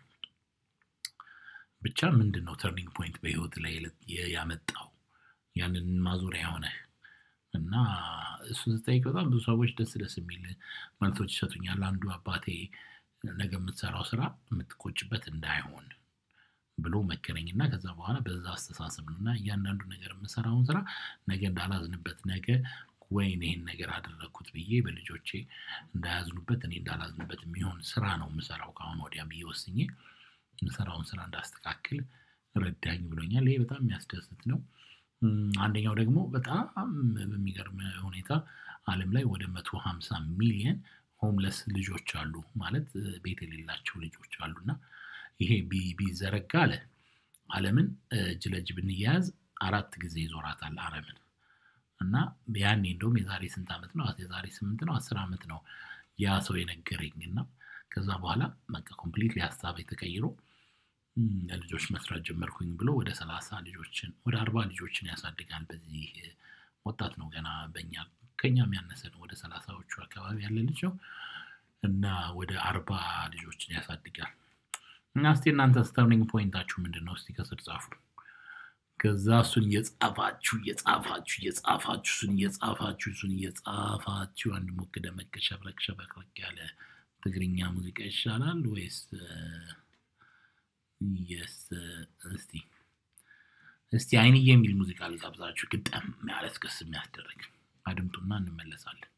ብቻ ምንድን ነው ተርኒንግ ፖይንት በህይወት ላይ የ- ያመጣው ያንን ማዞሪያ የሆነህ እና እሱ ስጠይቅ በጣም ብዙ ሰዎች ደስ ደስ የሚል መልሶች ይሰጡኛል። አንዱ አባቴ ነገ የምትሰራው ስራ የምትቆጭበት እንዳይሆን ብሎ መከረኝ እና ከዛ በኋላ በዛ አስተሳሰብ ነው እና እያንዳንዱ ነገር የምሰራውን ስራ ነገ እንዳላዝንበት ነገ ወይን ይህን ነገር አደረግኩት ብዬ በልጆቼ እንዳያዝኑበት እኔ እንዳላዝንበት የሚሆን ስራ ነው የምሰራው ከአሁን ወዲያ ብዬ ወስኜ የምሰራውን ስራ እንዳስተካክል ረዳኝ ብሎኛል። ይሄ በጣም የሚያስደስት ነው። እም፣ አንደኛው ደግሞ በጣም በሚገርም ሁኔታ ዓለም ላይ ወደ መቶ ሀምሳ ሚሊየን ሆምለስ ልጆች አሉ ማለት እ፣ ቤት የሌላቸው ልጆች አሉ እና ይሄ ቢ- ቢዘረጋ አለ ዓለምን እ፣ እጅ ለእጅ ብንያያዝ አራት ጊዜ ይዞራታል ዓለምን እና ያኔ እንደውም የዛሬ ስንት ዓመት ነው? የዛሬ ስምንት ነው አስር ዓመት ነው ያ ሰው የነገረኝ እና ከዛ በኋላ በቃ ኮምፕሊትሊ ሀሳብ ተቀይሮ እም፣ ለልጆች መስራት ጀመርኩኝ ብሎ ወደ ሰላሳ ልጆችን ወደ አርባ ልጆችን ያሳድጋል። በዚህ እ፣ ወጣት ነው ገና በኛ ከኛም ያነሰ ነው። ወደ ሰላሳዎቹ አካባቢ ያለ ልጅ ነው እና ወደ አርባ ልጆችን ያሳድጋል። እና እስቲ እናንተ ስተርኒንግ ፖይንታችሁ ምንድን ነው? እስቲ ከስር ጻፉ። ከዛ እሱን እየጻፋችሁ እየጻፋችሁ እየጻፋችሁ እሱን እየጻፋችሁ እሱን እየጻፋችሁ አንድ ሞቅ ደመቅ ሸብረቅ ሸበቅረቅ ያለ ትግርኛ ሙዚቃ ይሻላል ወይስ የስ እስቲ እስቲ አይንዬ የሚል ሙዚቃ ልጋብዛችሁ፣ ግጠም ያለ እስክስ የሚያስደርግ አድምጡና እንመለሳለን።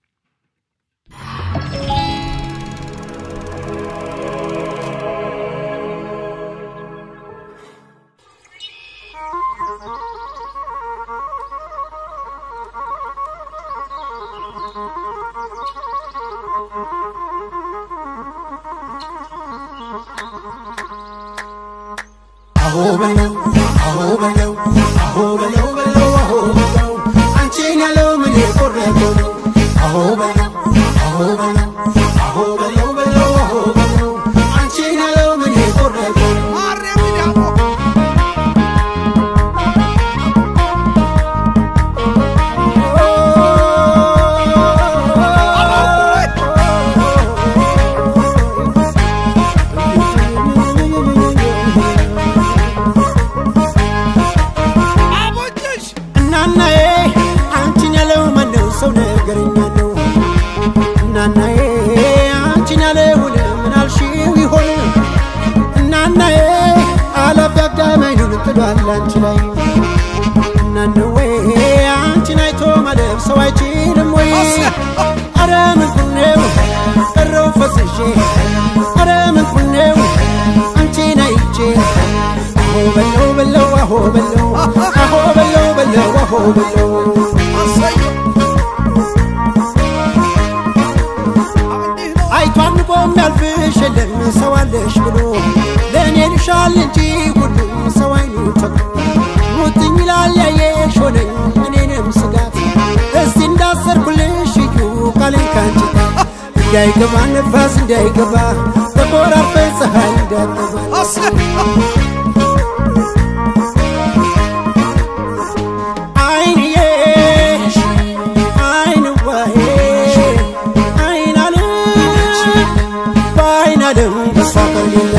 አሆ በለው አሆ በለው አሆ በለው በለው አሆ በለው አንቺን ያለው ምን የቆረጠው ነው አሆ በለው አሆ በለው አሆ በለው በለው አሆ በለው አንቺን ያለው ምን የቆረጠው ነው እናናዬ አንቺን ያለው ማነው ሰው ነገረኛ ነው እናናዬ አንቺን ያለውን ምን አልሽው ይሆን እናናዬ አላፊ አግዳመኑን ጥሏል አንቺ ላይ እናነዌ አንቺን አይቶ ማለፍ ሰው አይችልም ወይ አረ ምን ቁኔው ቀረው ፈስሼ አረ ምን ቁኔው አንቺን አይቼ አሆ በለው በለው አሆ በለው አሆ በለው በለው አሆ በለው አይቷን ቆም ያልፍሽ የለም ሰው አለሽ ብሎ ለእኔ ልሻል እንጂ ሁሉም ሰው አይኑ ተክሎ ሙጥኝ ይላል ያየሽ ሆነኝ እኔንም ስጋት እስቲ እንዳሰርኩልሽ እዩ ቃሌን ካንቺ ጋር እንዳይገባ ነፋስ እንዳይገባ ተቆራርፈን ፀሐይ እንዳትገባ አይንዬ አይንዋዬ አይናለም በአይናለም ተስፋ ከሌለ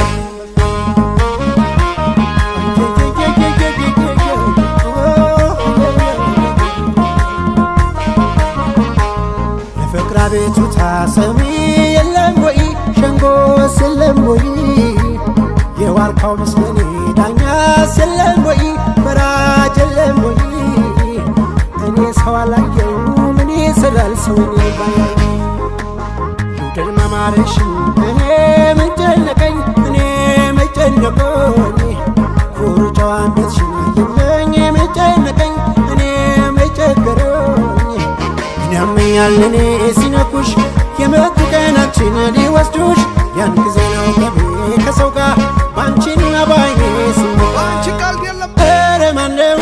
ለፍቅር አቤቱታ ሰሚ የለም ወይ ሸንጎስ የለም ወይ የዋርካው ምስለኔ ዳኛስ የለም ወይ ፈራጅ የለም ወይ እኔ ሰው አላየው ምን ይስላል ሰው እኔ ባያይ ውድር መማርሽን እኔ ምን ጨነቀኝ እኔ ምን ጨነቀኝ ኩሩ ጨዋነትሽን አየለኝ ምን ጨነቀኝ እኔ ምን ቸገረኝ ያመኛል እኔ ሲነኩሽ የመጡ ቀናችን ሊወስዱሽ ያን ጊዜ ነው ገቤ ከሰው ጋር ባንቺና ባይኔ ስመጣ ኧረ ማነው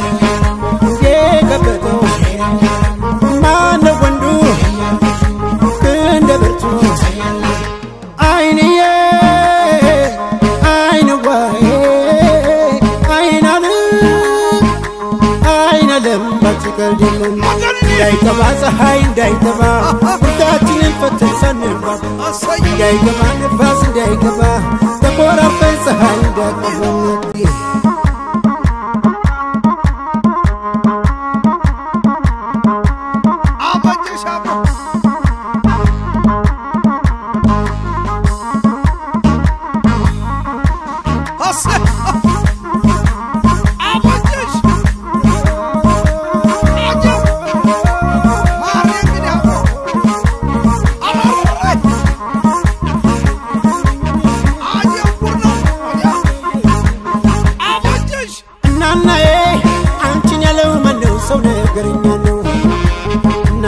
የከበተው ማነው ወንዱ እንደ ብርቱ አይንዬ አይንዋዬ አይናለም አይናለም ባንቺ ቀልድ የለም እንዳይገባ ፀሐይ እንዳይገባ ሁላችንን ፈተን ሳንባባ እንዳይገባ ነፋስ እንዳይገባ ተኮራፈን ፀሐይ እንዳይገባ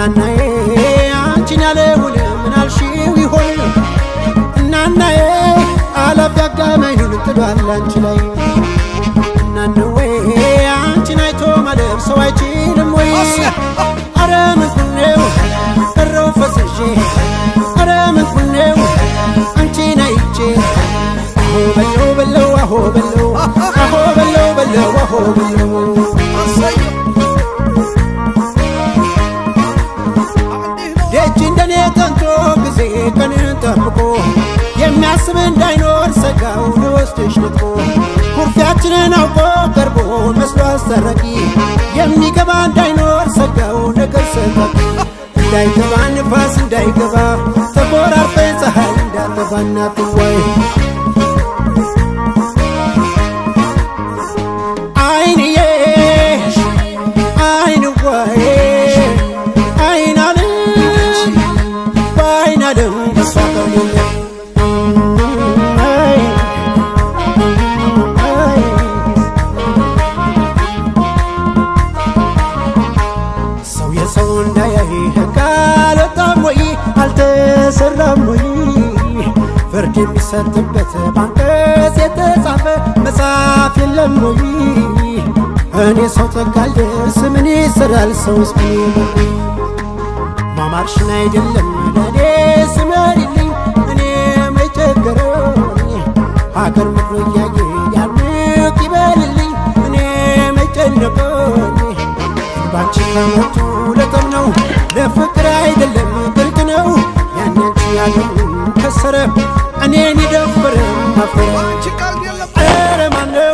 እናናዬ አንቺን ያለውን ምን አልሽው ይሆን እናናዬ አላፊ አጋማኙን ጥሏል አንቺ ላይ እናንዌ አንቺን አይቶ ማለፍ ሰው አይችልም ወይ አረ ምንኩኔው እረው ፈስሼ አረ ምንኩኔው አንቺን አይቼ አሆ በለው በለው አሆ በለው አሆ በለው በለው አሆ በለው ደጅ እንደኔ ጠንቶ ጊዜ ቀንን ጠብቆ የሚያስብ እንዳይኖር ሰጋው ልወስድሽ ንጥቆ ኩርፊያችንን አውቆ ቀርቦ መስሎ አስታራቂ የሚገባ እንዳይኖር ሰጋው ነገር ሰጋቂ እንዳይገባ ንፋስ እንዳይገባ ተቆራርጠን ፀሐይ እንዳጠፋና ትዋይ አይንዬ አይንዋዬ አይናለም በአይናለም በሷ ቀርቦኛል አይ አይ ሰው የሰው እንዳያይ ሕግ አልወጣም ወይ አልተሰራም ወይ ፍርድ የሚሰጥበት በአንቀጽ የተጻፈ መጽሐፍ የለም ወይ እኔ ሰው ጠጋልደርስ ምን ይሰራል ሰውስ ምን ይመርኩኝ ማማርሽን አይደለም ለእኔ ስመሪልኝ እኔ መቸገረኝ ሀገር ምድሮ እያየ ያምቅ ይበልልኝ እኔ መጨነቀኝ ባንቺ ከመቱ ለጠብ ነው ለፍቅር አይደለም ብርቅ ነው ያንቺ ያለው ከሰረ እኔን ይደፍር ማፈረ ኧረ ማነው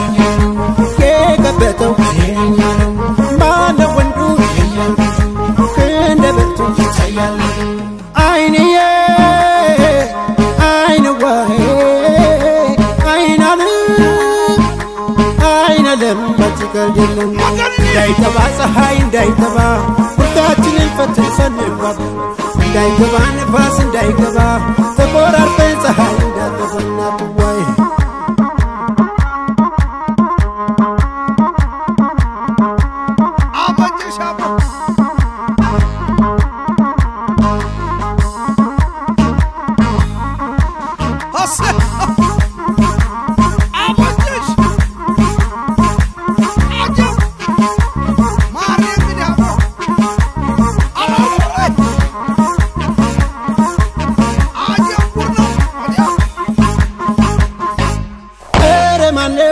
የገበጠው ማነው ወንዱ ክንደ ብርቱ አይንዬ አይንዋዬ አይናለም አይናለም በትቀልድ የለም እንዳይጠባ ፀሐይ እንዳይጠባ ሁርታችንን ፈትን ሰንባብ እንዳይገባ ንፋስ እንዳይገባ ተቆራርጠን ፀሐይ እንዳጠፈና ትዋይ ኧረ ማነው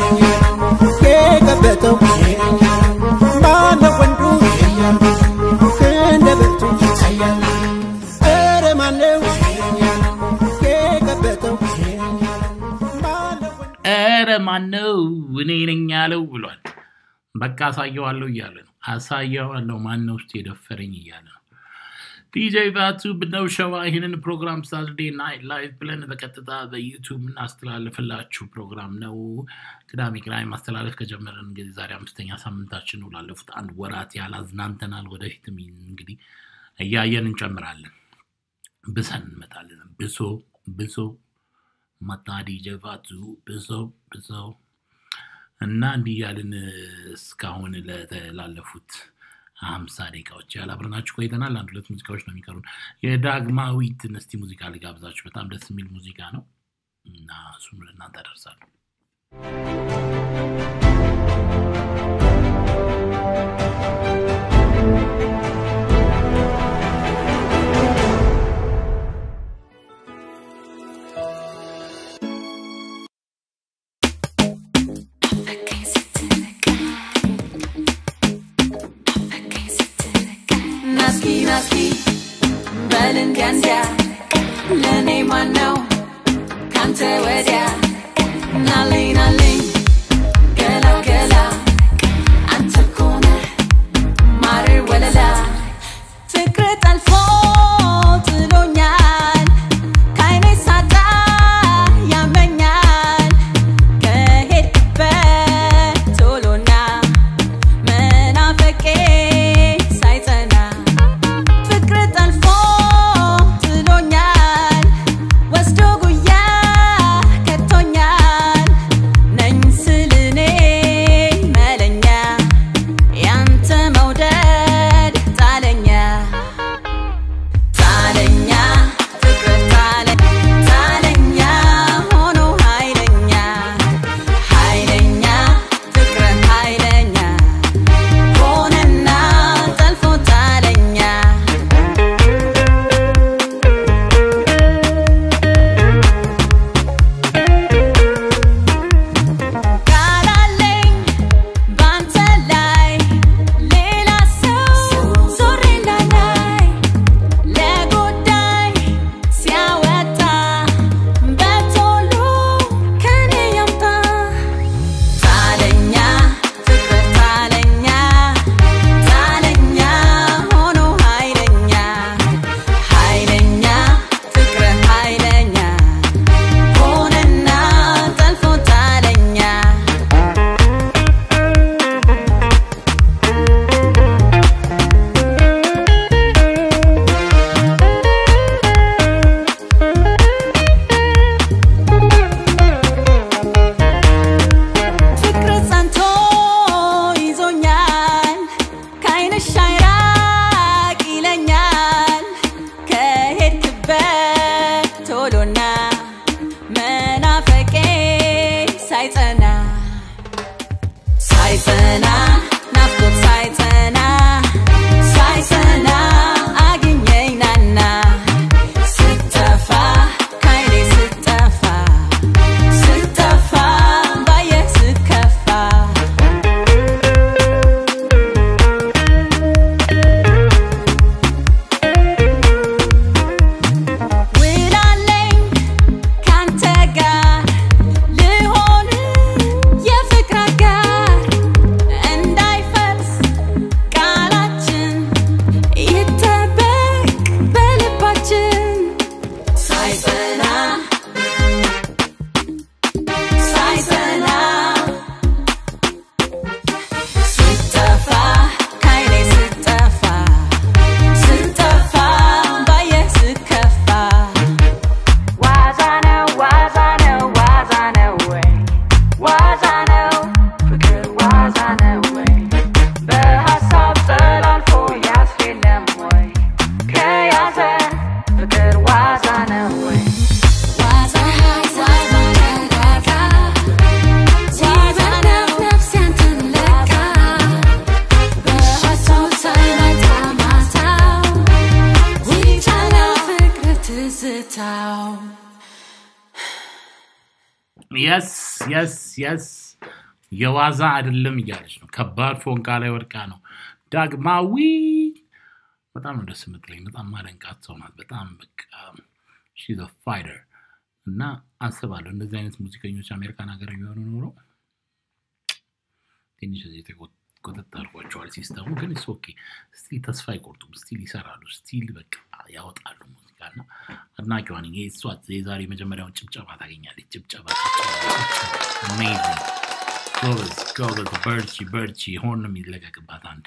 የገበጠው ማነው ወንዱ ክንደ ብርቱ ኧረ ማነው የገበጠው ማነው ወንዱ ኧረ ማነው እኔ ነኝ ያለው ብሏል። በቃ አሳየዋለሁ እያለ ነው። አሳየዋለሁ ማነው ውስጥ የደፈረኝ እያለ ነው። ዲጄ ቫቱ ብነው ሸዋ ይህንን ፕሮግራም ሳትርዴ ናይት ላይቭ ብለን በቀጥታ በዩቱብ የምናስተላልፍላችሁ ፕሮግራም ነው። ቅዳሜ ቅዳሜ ማስተላለፍ ከጀመረን እንግዲህ ዛሬ አምስተኛ ሳምንታችን ነው። ላለፉት አንድ ወራት ያህል አዝናንተናል። ወደፊትም እንግዲህ እያየን እንጨምራለን። ብሰን እንመጣለን። ብሶ ብሶ መጣ ዲጄ ቫቱ ብሶ ብሶ እና እንዲህ እያልን እስካሁን ለተላለፉት ሀምሳ ደቂቃዎች ያህል አብረናችሁ ቆይተናል። አንድ ሁለት ሙዚቃዎች ነው የሚቀሩን። የዳግማዊትን እስቲ ሙዚቃ ልጋብዛችሁ። በጣም ደስ የሚል ሙዚቃ ነው እና እሱም ለእናንተ አደርሳለሁ። ናስኪ ናስኪ በል እንዲያ እንዲያ ለእኔ ማነው ካንተ ወዲያ ናለኝ ናለኝ ገላ ገላ አንተ እኮ ነህ ማር ወለላ ፍቅር ጠልፎ ጥሎኛል ከዓይኔ ሳጣ ያመኛል ከሄድክበት ቶሎና መናፈቄ ሳይጸና ፍቅር ጠልፎ ጥሎኛል ወስዶ ጉያ ከቶኛል ነኝ ትዝታው የስ የስ የስ የዋዛ አይደለም እያለች ነው። ከባድ ፎንቃ ላይ ወድቃ ነው። ዳግማዊ በጣም ነው ደስ የምትለኝ። በጣም ማደንቃት ሰው ናት። በጣም በቃ ሺዝ ፋይተር እና አስባለሁ እንደዚህ አይነት ሙዚቀኞች አሜሪካን ሀገር ቢሆኑ ኖሮ ትንሽ እዚህ ቆጠጥ አድርጓቸዋል ሲስተሙ። ግን ስ ኦኬ ስቲል ተስፋ አይቆርጡም። ስቲል ይሰራሉ። ስቲል በቃ ያወጣሉ ሙዚቃ እና አድናቂዋ ነኝ። ይሄ እሷ የዛሬ መጀመሪያውን ጭብጨባ ታገኛለች። ጭብጨባ አሜዚንግ ጎበዝ ጎበዝ፣ በርቺ በርቺ። ሆን ነው የሚለቀቅባት አንድ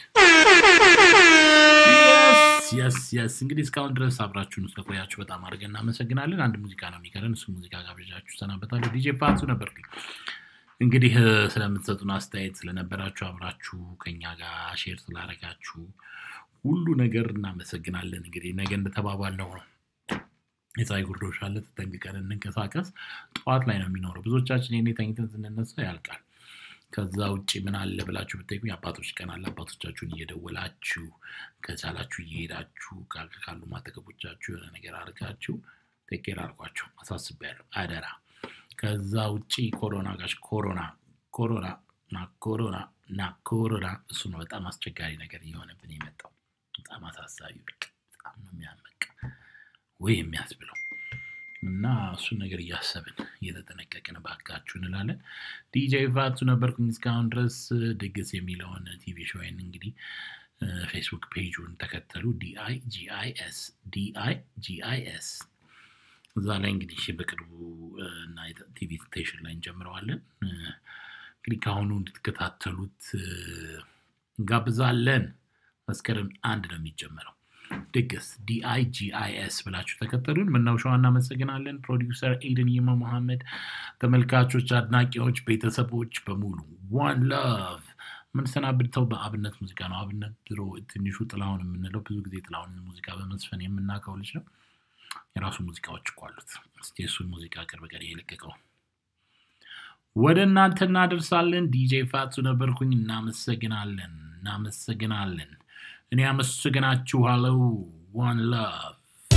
የስ የስ። እንግዲህ እስካሁን ድረስ አብራችሁን ስለቆያችሁ በጣም አድርገን እናመሰግናለን። አንድ ሙዚቃ ነው የሚቀረን። እሱ ሙዚቃ ጋብዣችሁ ሰናበታለሁ። ዲጄ ፋቱ ነበርኩኝ። እንግዲህ እ፣ ስለምትሰጡን አስተያየት ስለነበራችሁ አብራችሁ ከኛ ጋር ሼር ስላደረጋችሁ ሁሉ ነገር እናመሰግናለን። እንግዲህ ነገ እንደተባባልነው ነው የፀሐይ ጉርዶሽ አለ፣ ተጠንቅቀን እንንቀሳቀስ። ጠዋት ላይ ነው የሚኖረው። ብዙዎቻችን የኔ ተኝተን ስንነሳ ያልቃል። ከዛ ውጭ ምን አለ ብላችሁ ብትጠይቁኝ አባቶች ቀን አለ። አባቶቻችሁን እየደወላችሁ ከቻላችሁ እየሄዳችሁ ካ- ካሉ ማጠገቦቻችሁ የሆነ ነገር አድርጋችሁ ቴኬር አድርጓቸው አሳስቤያለሁ፣ አደራ። ከዛ ውጭ ኮሮና ጋሽ ኮሮና ኮሮና ና ኮሮና ና ኮሮና እሱ ነው በጣም አስቸጋሪ ነገር እየሆነብን የመጣው በጣም አሳሳቢ በቃ በጣም ነው የሚያመቅ ወይ የሚያስብለው እና እሱን ነገር እያሰብን እየተጠነቀቅን ባካችሁ እንላለን። ዲጄ ፋቱ ነበርኩኝ እስካሁን ድረስ። ድግስ የሚለውን ቲቪ ሾይን እንግዲህ ፌስቡክ ፔጁን ተከተሉ። ዲአይ ጂአይኤስ ዲአይ ጂአይኤስ እዛ ላይ እንግዲህ በቅርቡ እ፣ እና ቲቪ ስቴሽን ላይ እንጀምረዋለን። እ፣ እንግዲህ ከአሁኑ እንድትከታተሉት እ፣ እንጋብዛለን። መስከረም አንድ ነው የሚጀመረው። ድግስ ዲአይጂአይኤስ ብላችሁ ተከተሉን። ምናው ሸዋ እናመሰግናለን። ፕሮዲውሰር ኤደን ይማ መሐመድ፣ ተመልካቾች፣ አድናቂዎች፣ ቤተሰቦች በሙሉ ዋን ላቭ የምንሰናብተው በአብነት ሙዚቃ ነው። አብነት ድሮ ትንሹ ጥላሁን የምንለው ብዙ ጊዜ ጥላሁን ሙዚቃ በመዝፈን የምናውቀው ልጅ ነው። የራሱ ሙዚቃዎች እኮ አሉት። እስኪ እሱን ሙዚቃ ቅርብ ቀን የለቀቀው ወደ እናንተ እናደርሳለን። ዲጄ ፋቱ ነበርኩኝ። እናመሰግናለን፣ እናመሰግናለን። እኔ አመሰግናችኋለሁ። ዋን ላቭ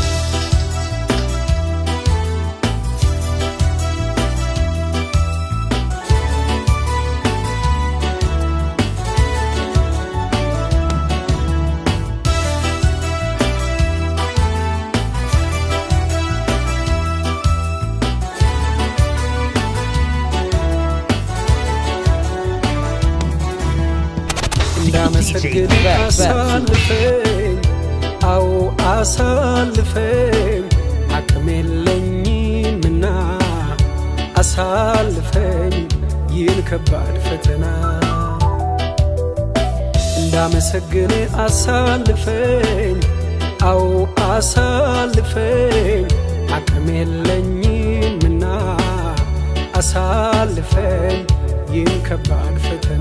እንዳመሰግን አሳልፈኝ፣ አዎ አሳልፈኝ፣ አቅም የለኝምና አሳልፈኝ ይህን ከባድ ፈተና እንዳመሰግን አሳልፈኝ፣ አዎ አሳልፈኝ፣ አቅም የለኝምና አሳልፈኝ ይህን ከባድ ፈተና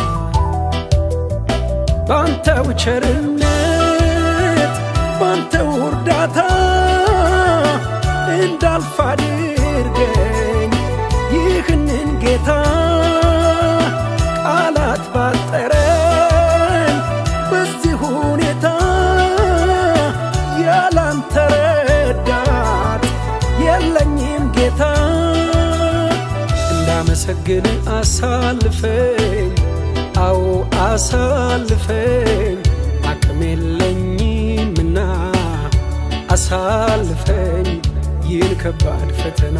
ባንተው ቸርነት ባንተው እርዳታ እንዳልፍ አድርገኝ ይህንን ጌታ ቃላት ባጠረኝ በዚህ ሁኔታ ያላንተ ረዳት የለኝም ጌታ እንዳመሰግን አሳልፈኝ አዎ አሳልፈኝ አቅም የለኝምና አሳልፈኝ ይህን ከባድ ፈተና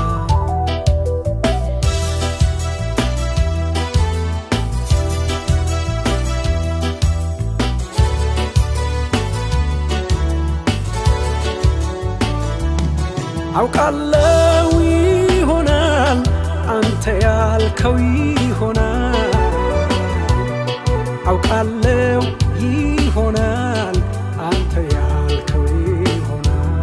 አውቃለው ይሆናል አንተ ያልከው ይሆናል አውቃለው ይሆናል አንተ ያልከው ይሆናል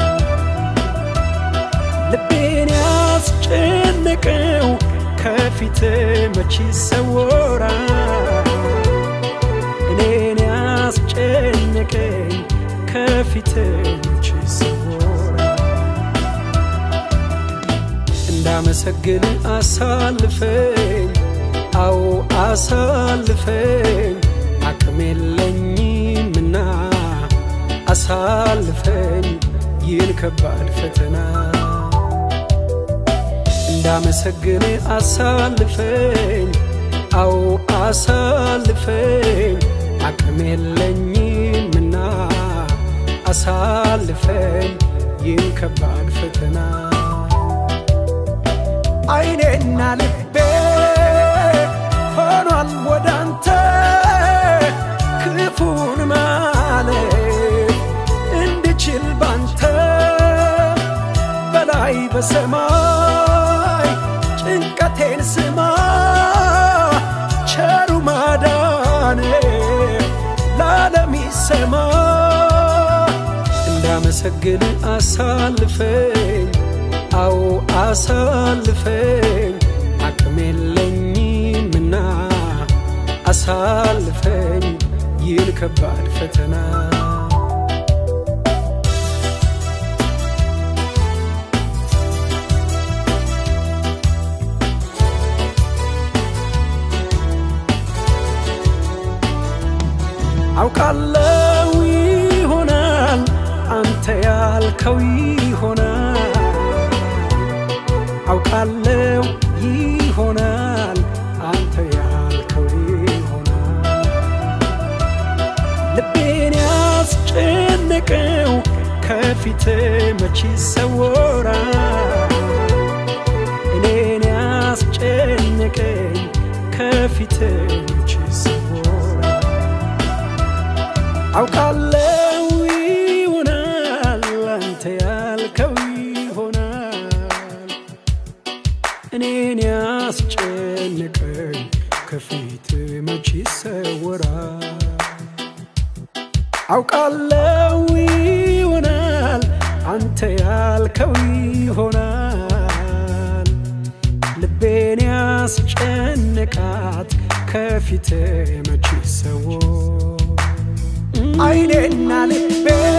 ልቤን ያስጨነቀው ከፊት መች ይሰወራል እኔን ያስጨነቀኝ ከፊት መች ይሰወራል እንዳመሰግን አሳልፈኝ አዎ አሳልፈኝ አቅም የለኝምና አሳልፈኝ ይህን ከባድ ፈተና እንዳመሰግን አሳልፈኝ አዎ አሳልፈኝ አቅም የለኝምና አሳልፈኝ ይህን ከባድ ፈተና አይኔና ልቤ ሆኗል ወዳንተ ክፉን ማለት እንድችል ባንተ በላይ በሰማይ ጭንቀቴን ስማ ቸሩ ማዳኔ ለዓለም ይሰማ እንዳመሰግን አሳልፈኝ አዎ አሳልፈኝ አቅም የለኝምና አሳልፈኝ ይህን ከባድ ፈተና አውቃለው ይሆናል አንተ ያልከው ይሆናል አውቃለው ይሆናል አንተ ያልከው ይሆናል ልቤን ያስጨነቀው ከፊት መች ይሰወራል እኔን ያስጨነቀኝ ከፊት መች ይሰወራል አውቃለው ይሆናል አንተ ያልከው ይሆናል እኔን ያስጨነቀኝ ከፊት መች ይሰወራል አውቃለው ይሆናል አንተ ያልከው ይሆናል ልቤን ያስጨነቃት ከፊት መች ይሰወር አይኔና ልቤ